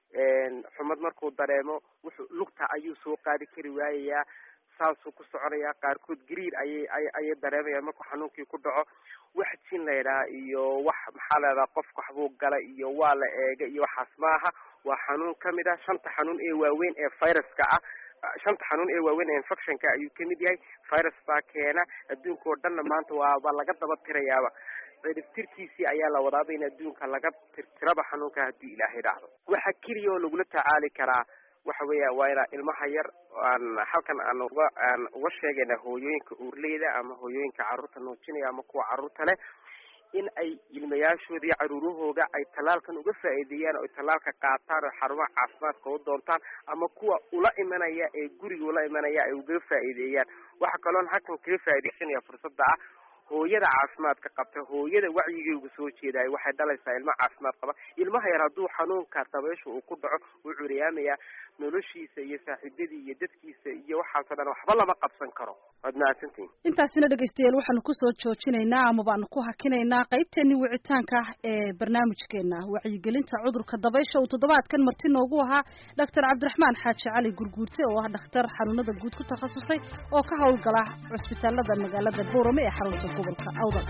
xumad markuu dareemo wuxuu lugta ayuu soo qaadi kari waayayaa saasuu ku soconayaa qaarkood gariir ayay ayay dareemayaan markuu xanuunkii ku dhaco wax jin la yidhaha iyo wax maxaa la yidhaha qofka waxbuu gala iyo waa la eega iyo waxaas maaha waa xanuun kamid ah shanta xanuun ee waaweyn ee viruska ah shanta xanuun ee waaweyn ee infectionka ayuu kamid yahay virus baa keena adduunka oo dhanna maanta waaba laga daba tirayaaba ciribtirkiisii ayaa la wadaaba in adduunka laga tirtiraba xanuunka haddii ilaahay dhacdo waxa keliya oo lagula tacaali karaa waxa weeya waa inaa ilmaha yar aan halkan aan uga aan uga sheegayna hooyooyinka uurleyda ama hooyooyinka carruurta nuujinaya ama kuwa carruurta leh in ay ilmayaashooda iyo caruurahooga ay tallaalkan uga faa'iideeyaan oo ay tallaalka qaataan oo xarumaha caafimaadka u doontaan ama kuwa ula imanaya ee guriga ula imanaya ay uga faa'iideeyaan waxa kaloon halkan kaga faa'iidaysanaya fursadda ah hooyada caafimaadka qabta hooyada wacyigeygu soo jeedaay waxay dhalaysaa ilmo caafimaad qaba ilmaha yar hadduu xanuunka dabaysha uu ku dhaco wuu curiyaamayaa noloshiisa iyo saaxiibadii iyo dadkiisa iyo waxaasoo dhan waxba lama qabsan karo waad mahadsantihin intaasina dhegeystayaal waxaanu kusoo joojinaynaa ama baanu ku hakinaynaa qaybteennii wicitaanka ah ee barnaamijkeena wacyigelinta cudurka dabaysha uu toddobaadkan marti noogu ahaa doctor cabdiraxmaan xaaji cali gurguurte oo ah dhakhtar xanuunada guud ku takhasusay oo ka howlgala cusbitaalada magaalada boorame ee xarunta gobolka awdal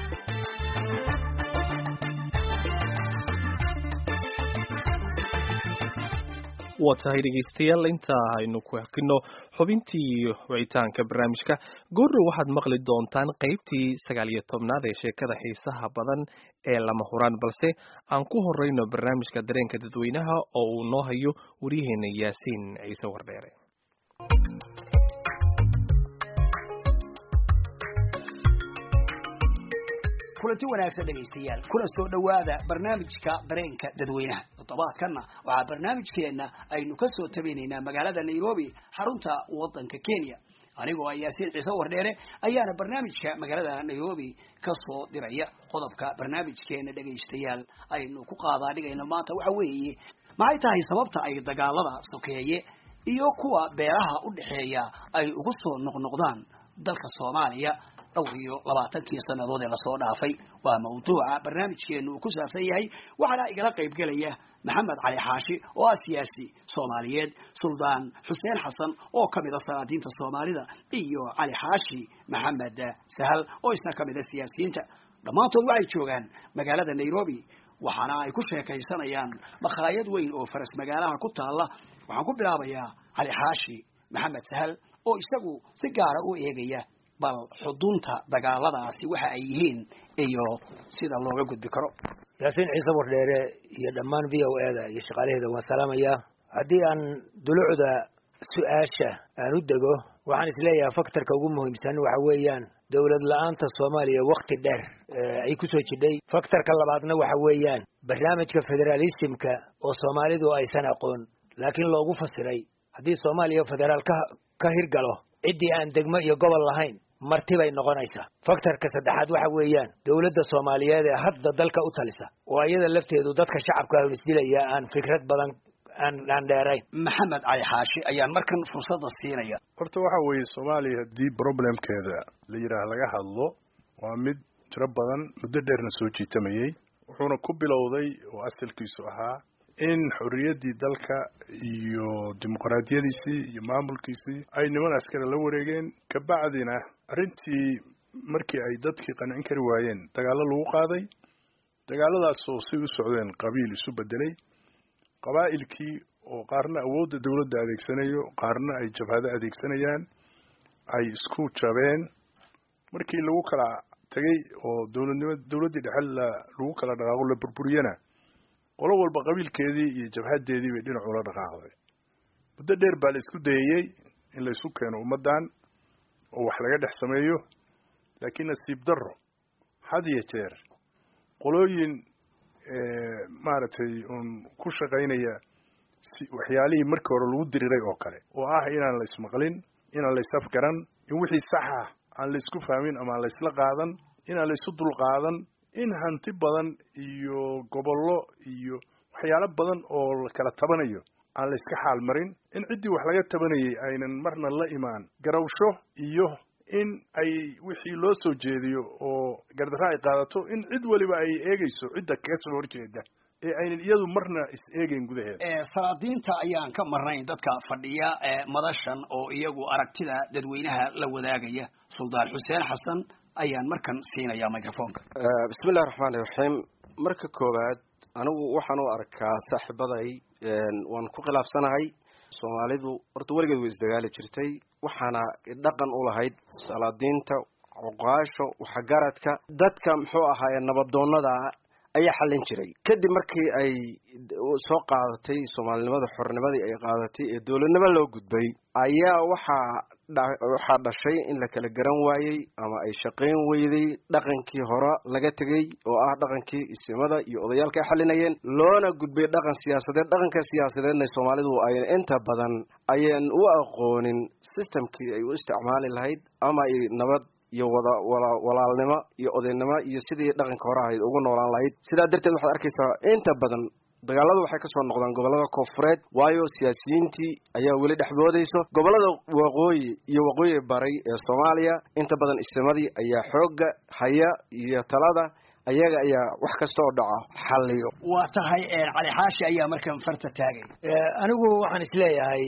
waa tahay dhegeystayaal inta aynu ku hakino xubintii wicitaanka barnaamijka goorrow waxaad maqli doontaan qaybtii sagaal iyo tobnaad ee sheekada xiisaha badan ee lama huraan balse aan ku horeyno barnaamijka dareenka dadweynaha oo uu noo hayo waryaheena yaasiin ciise wardheere kulanti wanaagsan dhegaystayaal kuna soo dhowaada barnaamijka dareenka dadweynaha toddobaadkanna waxaa barnaamijkeenna aynu ka soo tabinaynaa magaalada nairobi xarunta waddanka kenya anigoo yaasiin ciise wardheere ayaana barnaamijka magaalada nairobi ka soo diraya qodobka barnaamijkeena dhegaystayaal aynu ku qaadaa dhigayno maanta waxa weeye maxay tahay sababta ay dagaalada sokeeye iyo kuwa beeraha u dhexeeya ay ugu soo noqnoqdaan dalka soomaaliya dhowr iyo labaatankii sannadood ee lasoo dhaafay waa mawduuca barnaamijkeenu uu ku saabsan yahay waxaana igala qayb gelaya maxamed cali xaashi oo ah siyaasi soomaaliyeed suldaan xuseen xasan oo ka mid a salaadiinta soomaalida iyo cali xaashi maxamed sahal oo isna ka mid a siyaasiyiinta dhammaantood waxay joogaan magaalada nairobi waxaana ay ku sheekaysanayaan makhaayad weyn oo faras magaalaha ku taalla waxaan ku bilaabayaa cali xaashi maxamed sahal oo isagu si gaara u eegaya bal xudunta dagaaladaasi waxa ay yihiin iyo sida looga gudbi karo yaasiin ciise wardheere iyo dhammaan v o e da iyo shaqaalaheeda waan salaamayaa haddii aan dulucda su-aasha aan u dego waxaan isleeyahay faktorka ugu muhiimsan waxa weeyaan dowlad la-aanta soomaaliya wakti dheer ay kusoo jidhay faktorka labaadna waxa weeyaan barnaamijka federalismka oo soomaalidu aysan aqoon laakiin loogu fasiray haddii soomaaliya federaal ka ka hirgalo ciddii aan degmo iyo gobol lahayn marti bay noqonaysaa faktorka saddexaad waxa weeyaan dowladda soomaaliyeed ee hadda dalka u talisa oo iyada lafteedu dadka shacabka ahun isdilaya aan fikrad badan aan aan dheerayn maxamed cali xaashi ayaan markan fursadda siinaya horta waxa weeye soomaaliya haddii problemkeeda la yidhaah laga hadlo waa mid tiro badan muddo dheerna soo jiitamayey wuxuuna ku bilowday oo asalkiisu ahaa in xorriyaddii dalka iyo dimuqraadiyadiisii iyo maamulkiisii ay niman askari la wareegeen kabacdina arrintii markii ay dadkii qancin kari waayeen dagaallo lagu qaaday dagaalladaasoo si u socdeen qabiil isu bedelay qabaa'ilkii oo qaarna awoodda dowladda adeegsanayo qaarna ay jabhado adeegsanayaan ay isku jabeen markii lagu kala tegay oo dowladnimo dowladdii dhexe la lagu kala dhaqaaqo la burburiyana qolo walba qabiilkeedii iyo jabhadeedii bay dhinac ula dhaqaaqday muddo dheer baa la isku dayayey in la isu keeno ummaddan oo wax laga dhex sameeyo laakiin nasiib darro had iyo jeer qolooyin maaragtay uun ku shaqaynaya si waxyaalihii markii hore lagu diriray oo kale oo ah inaan la ismaqlin inaan la isafgaran in wixii saxa aan la isku fahmin ama aan la isla qaadan inaan la isu dulqaadan in hanti badan iyo gobollo iyo waxyaalo badan oo la kala tabanayo aan la iska xaal marin in ciddii wax laga tabanayay aynan marna la imaan garawsho iyo in ay wixii loo soo jeediyo oo gardarra ay qaadato in cid weliba ay eegayso cidda kaga soo horjeeda ee aynan iyadu marna is eegeyn gudaheeda salaadiinta ayaan ka marnayn dadka fadhiya madashan oo iyagu aragtida dadweynaha la wadaagaya suldaan xuseen xasan ayaan markan siinaya microfonka bismillahi raxmaani raxiim marka koowaad anigu waxaan u arkaa saaxiibaday waan ku khilaafsanahay soomaalidu horta weligeed way isdagaali jirtay waxaana dhaqan u lahayd salaadiinta cuqaasho waxgaradka dadka muxuu ahaaye nabadoonada ayaa xallin jiray kadib markii ay soo qaadatay soomaalinimada xornimadii ay qaadatay ee dowladnimo loo gudbay ayaa waxaa waxaa dhashay in la kala garan waayey ama ay shaqayn weyday dhaqankii hore laga tegey oo ah dhaqankii isimada iyo odayaalka ay xalinayeen loona gudbay dhaqan siyaasadeed dhaqanka siyaasadeedna soomaalidu ay inta badan ayaan u aqoonin systemkii ay u isticmaali lahayd ama ay nabad iyo wada wala walaalnimo iyo odaynimo iyo sidii dhaqanka hore ahayd ugu noolaan lahayd sidaa darteed waxaad arkaysaa inta badan dagaaladu waxay kasoo noqdaan gobolada koonfureed waayo siyaasiyiintii ayaa weli dhexboodayso gobolada waqooyi iyo waqooyi baray ee soomaaliya inta badan isimadii ayaa xoogga haya iyo talada ayaga ayaa wax kasta oo dhaca xalliyo waa tahay cali xaashi ayaa markan farta taagay anigu waxaan isleeyahay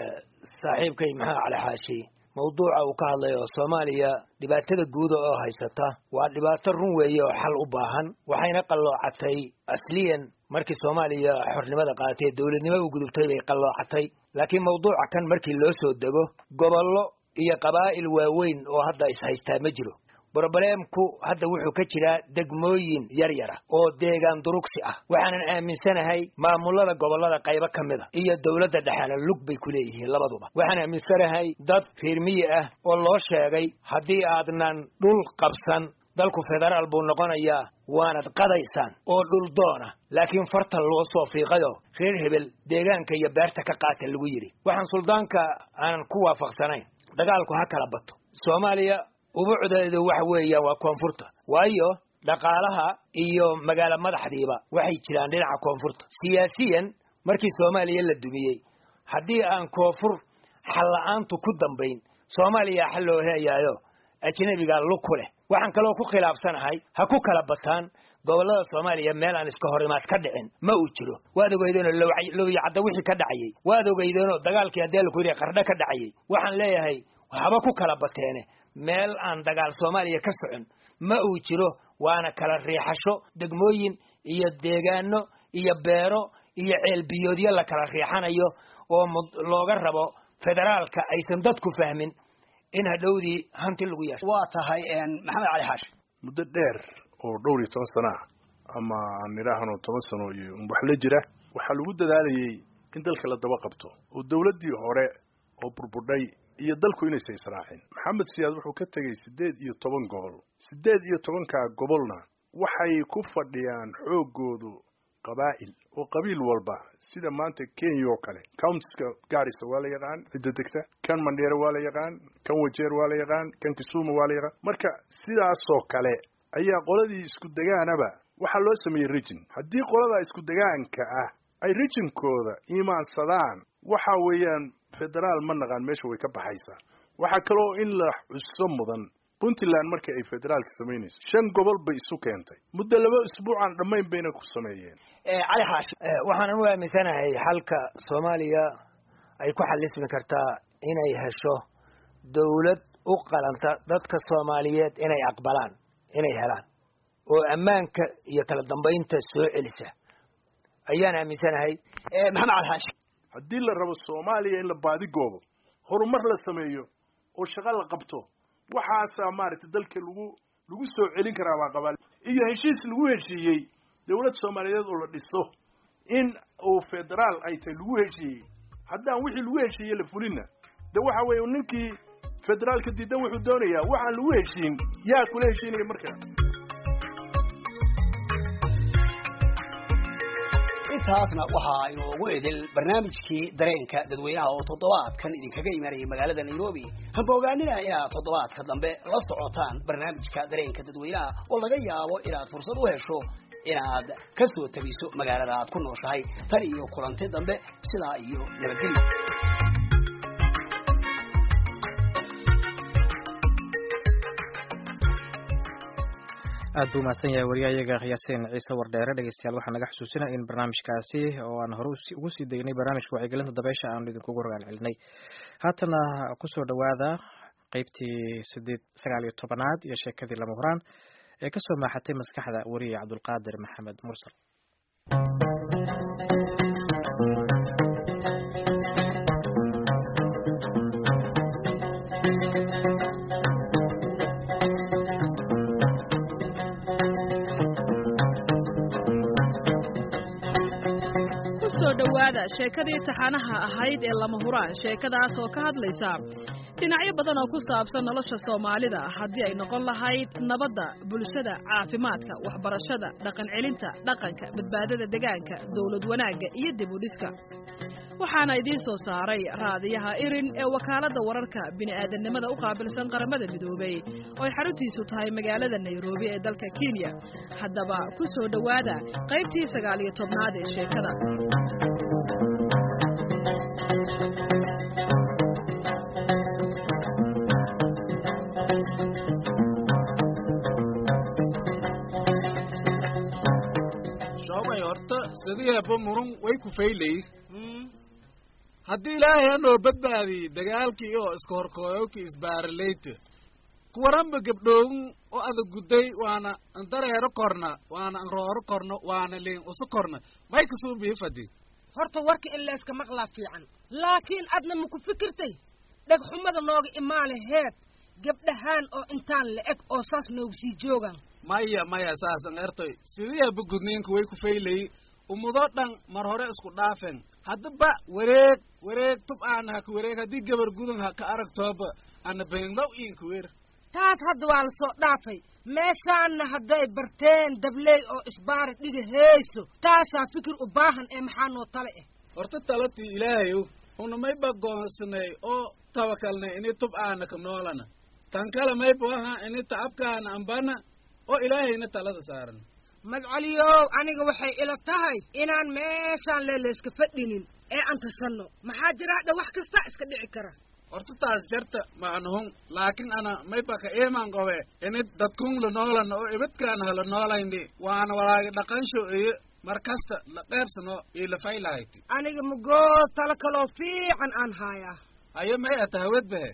saaxiibkay maxaa cali xaashi mawduuca uu ka hadlay oo soomaaliya dhibaatada guuda oo haysata waa dhibaato run weeye oo xal u baahan waxayna qalloocatay asliyan markii soomaaliya xornimada qaadatay dowladnimo u gudubtay bay qalloocatay laakiin mawduuca kan markii loo soo dego gobollo iyo qabaa'il waaweyn oo hadda is-haystaa ma jiro brobleemku hadda wuxuu ka jiraa degmooyin yar yara oo deegaan durugsi ah waxaanan aaminsanahay maamulada gobollada qaybo ka mid a iyo dowladda dhexena lug bay ku leeyihiin labaduba waxaan aaminsanahay dad reermiyi ah oo loo sheegay haddii aadnan dhul qabsan dalku federaal buu noqonayaa waanad qadaysaan oo dhul doona laakiin fartan loo soo fiiqayo reer hebel deegaanka iyo beerta ka qaata lagu yidhi waxaan suldaanka aanan ku waafaqsanayn dagaalku ha kala bato soomaaliya ubucdeedu waxa weeyaan waa koonfurta waayo dhaqaalaha iyo magaalo madaxdiiba waxay jiraan dhinaca koonfurta siyaasiyan markii soomaaliya la dumiyey haddii aan koonfur xalla-aantu ku dambayn soomaaliya xal loo heeyaayo ajnabigaa lug ku leh waxaan kaloo ku khilaafsanahay ha ku kala bataan gobollada soomaaliya meel aan iska horimaad ka dhicin ma uu jiro waad ogeydeenoo lowyacadda wixii ka dhacayay waad ogeydeenoo dagaalkii haddii laku yidhi qardho ka dhacayay waxaan leeyahay haba ku kala bateene meel aan dagaal soomaaliya ka socon ma uu jiro waana kala riixasho degmooyin iyo deegaano iyo beero iyo ceelbiyoodyo la kala riixanayo oo looga rabo federaalka aysan dadku fahmin in hadhowdii hanti lagu yeesho waa tahay maxamed cali xaashi muddo dheer oo dhowr iyo toban sana ah ama aan idhaahno toban sano iyo wax la jira waxaa lagu dadaalayay in dalka la daba qabto oo dowladdii hore oo burbudhay iyo dalku inaysa israacin maxamed siyaad wuxuu ka tegey siddeed iyo toban gobol siddeed iyo tobankaa gobolna waxay ku fadhiyaan xooggoodu qabaa'il oo qabiil walba sida maanta kenya oo kale countiska gaarisa waa la yaqaan cidda degta kan mandheere waa la yaqaan kan wajeer waa la yaqaan kan kisuuma waa la yaqaan marka sidaasoo kale ayaa qoladii isku degaanaba waxaa loo sameeyey rijin haddii qolada isku degaanka ah ay rijinkooda iimaansadaan waxa weeyaan federaal ma naqaan meesha way ka baxaysaa waxaa kaloo in la xuso mudan puntland markii ay federaalka samaynayso shan gobol bay isu keentay muddo laba isbuucaan dhammayn bayna ku sameeyeen cali xaashi waxaanan u aaminsanahay xalka soomaaliya ay ku xalismi kartaa inay hesho dowlad u qalanta dadka soomaaliyeed inay aqbalaan inay helaan oo ammaanka iyo kala dambaynta soo celisa ayaan aaminsanahay maxamed cali xaashi haddii la rabo soomaaliya in la baadigoobo horumar la sameeyo oo shaqo la qabto waxaasaa maaragtay dalka lagu lagu soo celin karaa baa qabaa iyo heshiis lagu heshiiyey dowlad soomaaliyeed oo la dhiso in uu federaal ay tahay lagu heshiiyey haddaan wixii lagu heshiiyey la fulinna de waxa weeye ninkii federaalka diidan wuxuu doonayaa waxaan lagu heshiin yaa kula heshiinaya markaa intaasna waxaa inoogu edel barnaamijkii dareenka dadweynaha oo toddobaadkan idinkaga imanayay magaalada nairobi hamba ogaanina inaad toddobaadka dambe la socotaan barnaamijka dareenka dadweynaha oo laga yaabo inaad fursad u hesho inaad ka soo tabiso magaalada aad ku nooshahay tan iyo kulanti dambe sidaa iyo nabadgelyo aad buu mahadsan yahay wariyahayaga yaasiin ciise wardheere dhegeystayaal waxaa naga xusuusinaya in barnaamijkaasi oo aan hore ugu sii degnay barnaamijka wacyigelinta dabeysha aanu idinkugu rogaal celinay haatana kusoo dhowaada qeybtii sideed sagaal iyo tobanaad iyo sheekadii lama huraan ee kasoo maaxatay maskaxda wariye cabdulqaadir maxamed mursal kusoo dhowaada sheekadii taxanaha ahayd ee lama huraan sheekadaas oo ka hadlaysa dhinacyo badan oo ku saabsan nolosha soomaalida haddii ay noqon lahayd nabadda bulshada caafimaadka waxbarashada dhaqan celinta dhaqanka badbaadada degaanka dowlad wanaagga iyo dib u dhiska waxaana idiin soo saaray raadiyaha irin ee wakaaladda wararka bini'aadannimada u qaabilsan qaramada midoobay oo ay xaruntiisu tahay magaalada nairobi ee dalka kenya haddaba ku soo dhowaada qaybtii sagaal iyo tobnaad ee sheekada shoobay horta sidiiba murun way ku faylay haddii ilaahay hanoo badbaadiyey dagaalkii oo iska horkooyowkii isbaaralayta kuwaranba gabdhoowin oo ada gudday waana andareero korna waana anrooro korno waana liin usu korna may kasuu biifadi horta warka in layska maqlaa fiican laakiin adna maku fikirtay dhegxumada nooga imaale heed gabdhahaan oo intaan la eg oo saas noogu sii joogaan maya maya saasan ertoy sidiiaba gudniinka way ku faylay umudo dhan mar hore isku dhaafen haddaba wareeg wareeg tub aana haka wareeg haddii gabar gudan ha ka aragtooba ana benglow iinka weer taas hadda waa la soo dhaafay meeshaanna hadday barteen dabley oo isbaara dhiga heeyso taasaa fikir u baahan ee maxaa noo tale ah horta talatii ilaahayow una mayba goonsanay oo tawakalnay ini tub aana ka noolana tan kale mayba waha ini ta'abkaana ambana oo ilaahayna talada saaran madcaliyow aniga waxay ila tahay inaan meeshaan leelayska fadhinin ee aan tashanno maxaa jiraa dha wax kasta iska dhici kara horta taas jarta maanahun laakiin ana mayba ka iiman qobe ini dadkun la noolana oo ibadkaan hala noolayni waana walaagi dhaqansho iyo mar kasta la qeybsano iyo la faylahayti aniga mugoo talo kaloo fiican aan haayaa haye may ata hawad bahe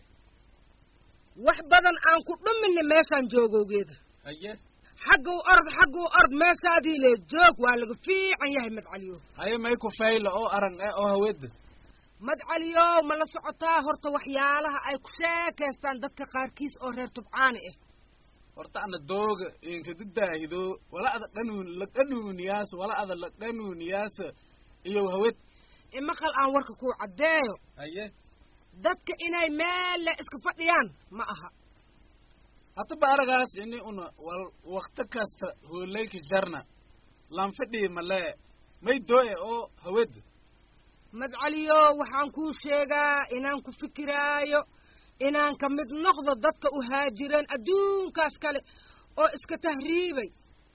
wax badan aan ku dhuminni meeshaan joogowgeeda haye xagguu ord xagguu ord meeshaadii le joog waa laga fiican yahay madcaliyow haye may ku fayla oo arang eh oo hawada madcaliyow ma la socotaa horta waxyaalaha ay ku sheekaystaan dadka qaarkiis oo reer tubcaani ah horta ana dooga inkadidaahido wala ada qanuun la qanuuniyaas wala ada la qanuuniyaas iyo hawad imaqal aan warka kuu caddeeyo haye dadka inay meelle iska fadhiyaan ma aha hataba aragaas ini una wal wakti kasta hoolayka jarna lanfadhii malee may dooye oo hawada madcaliyo waxaan kuu sheegaa inaan ku fikiraayo inaan ka mid noqdo dadka u haajireen adduunkaas kale oo iska tahriibay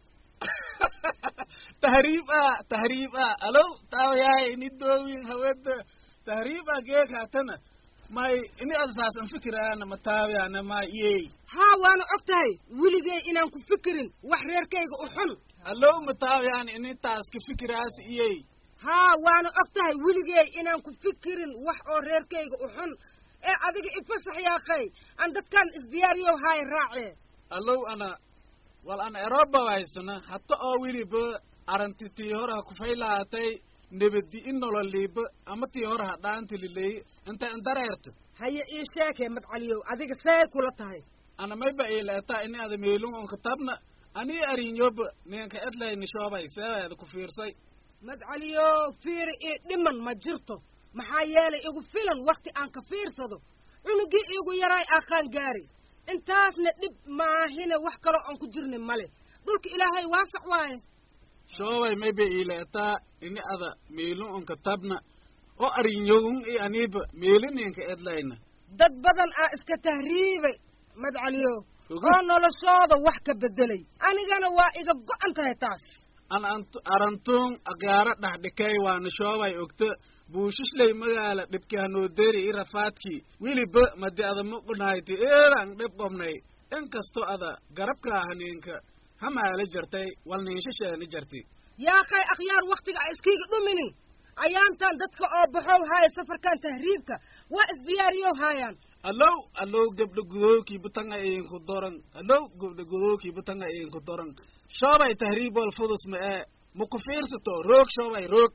tahriib ah tahriib ah alow taawayahay ini doowin hawada tahriib ah geekaatana may ini ada saas an fikiraana ma taawayaana ma iyey haa waana og tahay weligay inaan ku fikirin wax reerkayga u xun alow ma taawayaan ini taas ka fikiraas iyey haa waana og tahay weligay inaan ku fikirin wax oo reerkayga u xun ee adiga ifasax yaaqay aan dadkan isdiyaariyow haay raacee allow ana wal ana eroba haysana hata oo weliba aranti tii hore ha kufaylahatay nebadi in nololiiba ama tii hore ha dhaantililey inta indareerto haye ii sheekee madcaliyow adiga see kula tahay ana mayba iileetaa ini ada meelun on katabna anii arinyoba ninka edlayni shoobay seebeeda ku fiirsay madcaliyow fiiri ii dhiman ma jirto maxaa yeelay igu filan wakti aan ka fiirsado cunugii iigu yaraay aqaan gaari intaasna dhib maahine wax kaloo aan ku jirni male dhulka ilaahay waasac waaye shoobay maybe iileetaa ini ada meelun unka tabna oo arinyogun i aniiba meelininka edlayna dad badan aa iska tahriibay madcaliyo oo noloshooda wax ka bedelay anigana waa iga go-an tahay taas an ant- arantuun aqyaaro dhaxdhikay waana shoobay ogta buushishley magaala dhibki hanooderi i rafaadkii wiliba madi ada muqunahayti eeran dhib qobnay inkastoo ada garabkaa haniinka hamaala jartay wal niinshasheeni jarti yaa kay akhyaar wakhtiga a iskiiga dhuminin ayaantan dadka oo baxow haaya safarkan tahriibka waa isdiyaariyow haayaan allow allow gabdha gudowkii butanga idinku doran allow gabdha gudowkii butanga idinku doran shoobay tahriib wal fudus ma ee maku fiirsato roog shoobay roog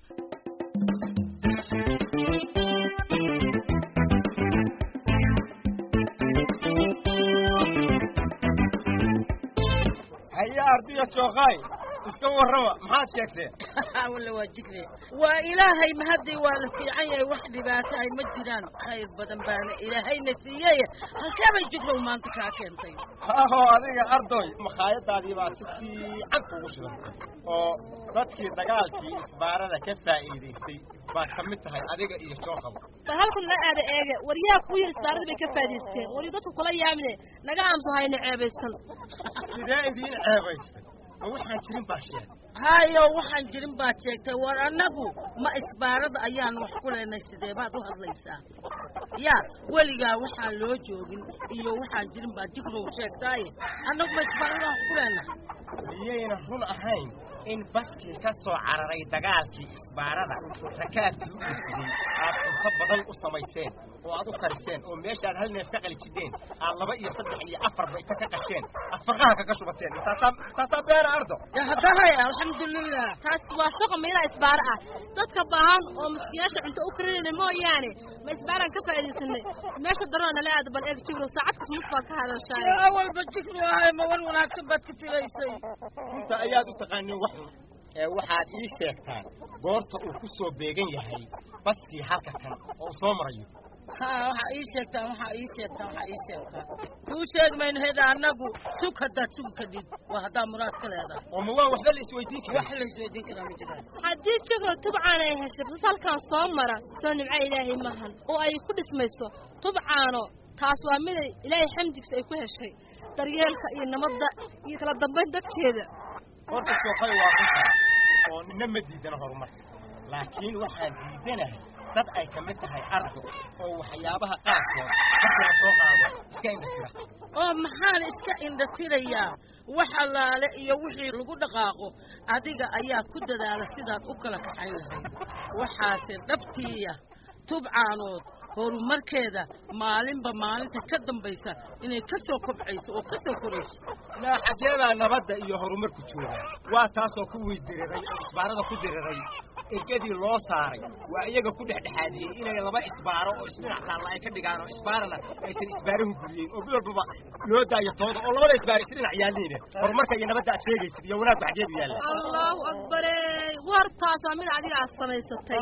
haya ardiya jookaay iska warrama maxaad sheegteen walla waa jikre waa ilaahay mahadday waa la fiican yahay wax dhibaato ay ma jiraan khayr badan baana ilaahayna siiyey halkee bay jikrow maanta kaa keentay aho adiga ardoy makhaayadaadii baa si fiican kugu shidantay oo dadkii dagaalkii isbaarada ka faa'iidaystay baad ka mid tahay adiga iyo jookaba bal halkan la aada eege waryaa ku yidhi isbaaradii bay ka faa'idaysteen wari dadku kula yaamine naga aamuso hayna ceebaysan sidee idiin ceebaystay ma waxaan jirin baa sheegay hayo waxaan jirin baad sheegtay war annagu ma isbaarada ayaan wax ku leenay sidee baad u hadlaysaa yaa weligaa waxaan loo joogin iyo waxaan jirin baad jikrow sheegtaaye annagu ma isbaarada wax ku leenahay miyayna run ahayn in baskii ka soo cararay dagaalkii isbaarada rakaabkii u dhisidey aad cunto badan u samayseen oo aad u kariseen oo meeshaad hal neef ka qali jideen aad laba iyo saddex iyo afarba inta ka qasheen aad farqaha kaga shubateen taasaa taasaa beera ardo haddahay alxamdulilah taas waa shaqa meela isbaaro ah dadka baahan oo maskiyaasha cunto u karinayna mooyaane ma isbaaraan ka faa'iidaysanay meesha darona nala aada bal eeg jibro saacad kas mus baad ka hadashaay awalba jikro ahay ma wan wanaagsan baad ka filaysay runta ayaad u taqaanin wax xun ee waxaad ii sheegtaan goorta uu ku soo beegan yahay baskii halka kan oo uu soo marayo ha waxaa ii sheegtaan waxaa ii sheegtaan waxaa ii sheegtaan kuu sheegi mayno heda annagu sug haddaad sugi kadhid waa haddaa muraad ka leedahay oo ma waan waxba la isweydiin karin wax la isweydiin karaa ma jiraan haddii jikro tubcaan ay heshay bas halkan soo mara soo nimco ilaahay maahan oo ay ku dhismayso tubcaano taas waa miday ilaahay xamdigiisa ay ku heshay daryeelka iyo nabadda iyo kala dambayn dadkeeda horta sookay waa runtaa oo nina ma diidana horumarka laakiin waxaan diidanahay dad ay ka mid tahay ardo oo waxyaabaha qaarkood markii la soo qaado iska indhatira oo maxaan iska indhatirayaa wax allaale iyo wixii lagu dhaqaaqo adiga ayaa ku dadaala sidaad u kala kaxayn lahayd waxaase dhabtiiya tubcaanood horumarkeeda maalinba maalinta ka dambaysa inay ka soo kobcayso oo ka soo korayso ilaa xageedaa nabadda iyo horumarku jooga waa taasoo kuwii diriray oo isbaarada ku diriray ergadii loo saaray waa iyaga ku dhexdhexaadiyey inay laba isbaaro oo isdhinac taalla ay ka dhigaan oo isbaarana aysan isbaarahu guriyeen oo bil walbaba loo daayo tooda oo labada isbaar isdhinac yaalliine horumarka iyo nabadda aad sheegaysid iyo wanaagku xageedu yaalla allahu akbare wartaas waa mid adiga aad samaysatay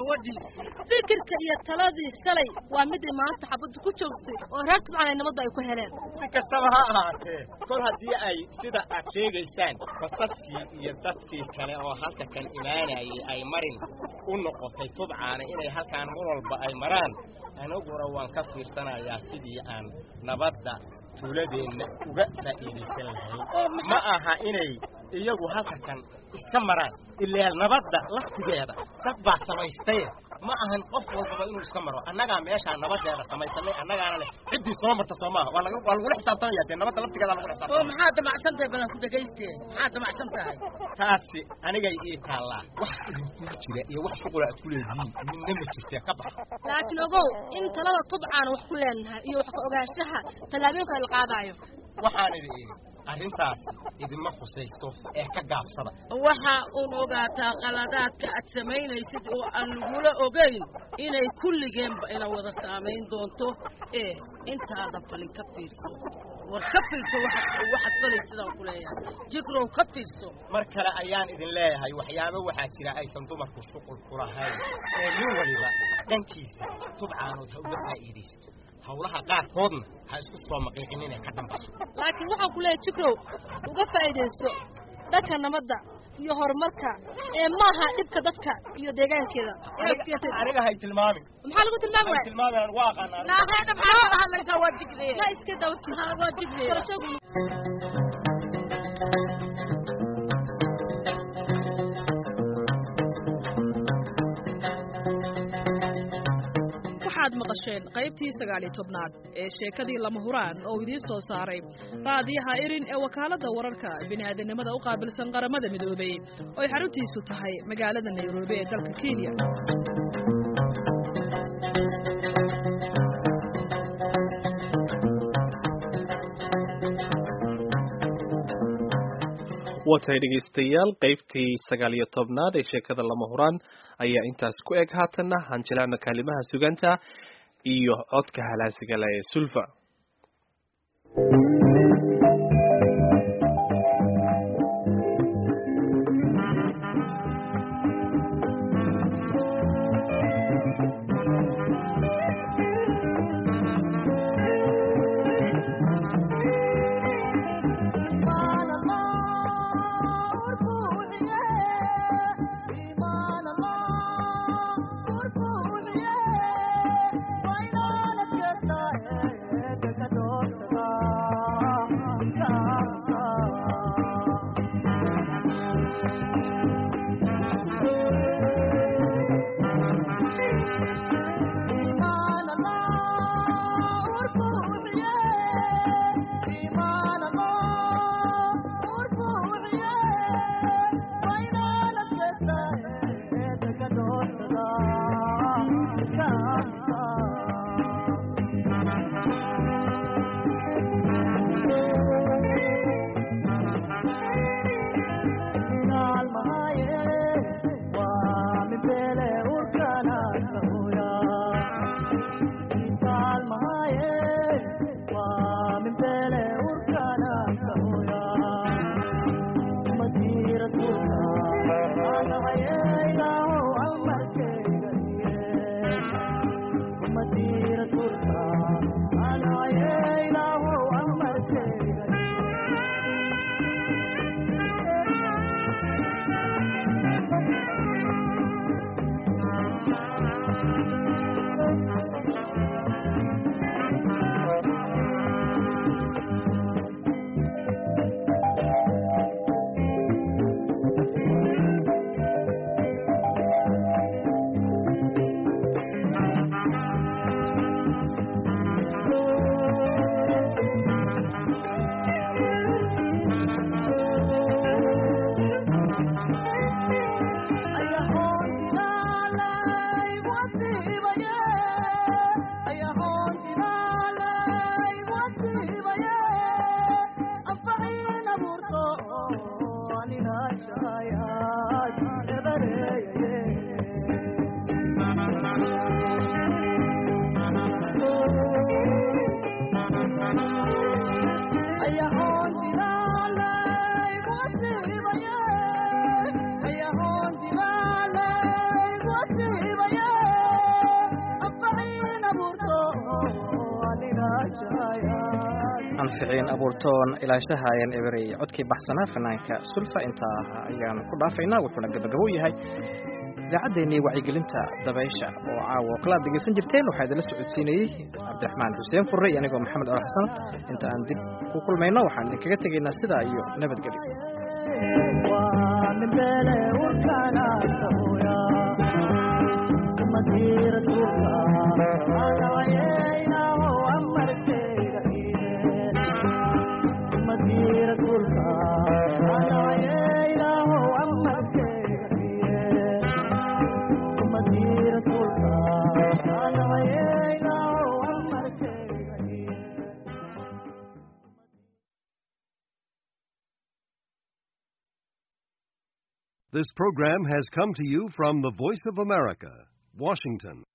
fikirka iyo taladii shalay waa miday maanta xabadda ku joogtay oo reer tubcan ay nabadda ay ku heleen si kastaba ha ahaatee kol haddii ay sida aad sheegaysaan basaskii iyo dadkii kale oo halka kan imaanayay ay marin u noqotay tubcaana inay halkaan mar walba ay maraan aniguna waan ka fiirsanayaa sidii aan nabadda tuuladeenna uga faa'iidaysan lahayn ma aha inay iyagu halka kan iska maraan ilaa nabadda laftigeeda dad baa samaystaye ma ahan qof walbaba inuu iska maro annagaa meeshaa nabadeeda samaysanay annagaana leh ciddii soo marta soo maaha waa laga waa lagula xisaabtamaya dee nabadda laftigeeda lagula oo xisaabtamaya maxaa damacsan tahay balan ku dhagaystee maxaa damacsan tahay taasi anigay ii taallaa wax idinkugu jira iyo wax shuqula aad ku leedihiin midna ma jirtee ka baxa laakiin ogow in talada tubcaan wax ku leenahay iyo wax ka ogaanshaha tallaabooyinka la qaadayo waxaan idhi idhi arrintaasi idinma khusaysto ee ka gaabsada waxa uun ogaataa qaladaadka aad samaynaysid oo aan lagula ogayn inay kulligeenba ina wada saamayn doonto ee intaada falin ka fiirso war ka fiirso waxaad waxaad falay sidaan ku leeyahay jikrow ka fiirso mar kale ayaan idin leeyahay waxyaabo waxaa jira aysan dumarku shuqul ku lahayn ee nin waliba dhankiisa tubcaanood ha uga faa'iidaysto hawlaha qaarkoodna ha isku soo maqiiqin inay ka dhambaso laakiin waxaan ku leeyahay jikrow uga faa'iidayso dhanka nabadda iyo horumarka ee maaha dhibka dadka iyo deegaankeeda inaad keentid aniga hay tilmaamin maxaa lagu tilmaami waaya tilmaamin anigu waa aqaanaa naaheeda maxaa wada hadlaysaa waa jigleya la iska dawti waa jigleya karajoog waxaad maqasheen qaybtii sagaaliyo tobnaad ee sheekadii lama huraan oo idiin soo saaray raadiyaha irin ee wakaaladda wararka bini'aadanimada u qaabilsan qaramada midoobay oo ay xaruntiisu tahay magaalada nairobi ee dalka kenya waatahay dhegaystayaal qaybtii sagaal iyo tobnaad ee sheekada lama huraan ayaa intaas ku eg haatanna hanjilana kaalimaha suganta iyo codka halaasigala ee sulfa anficiin abuurtoon ilaashahayan eberey codkii baxsanaa fanaanka sulfa intaa ayaanu ku dhaafaynaa wuxuuna gabagabo yahay idaacaddeenii wacyigelinta dabaysha oo caawa oo kala ad dhegaysan jirteen waxaa idinla socodsiinayey cabdiraxmaan xuseen furre iyo anigoo maxamed col xasan inta aan dib ku kulmayno waxaan idinkaga tegaynaa sidaa iyo This program has come to you from the Voice of America, Washington.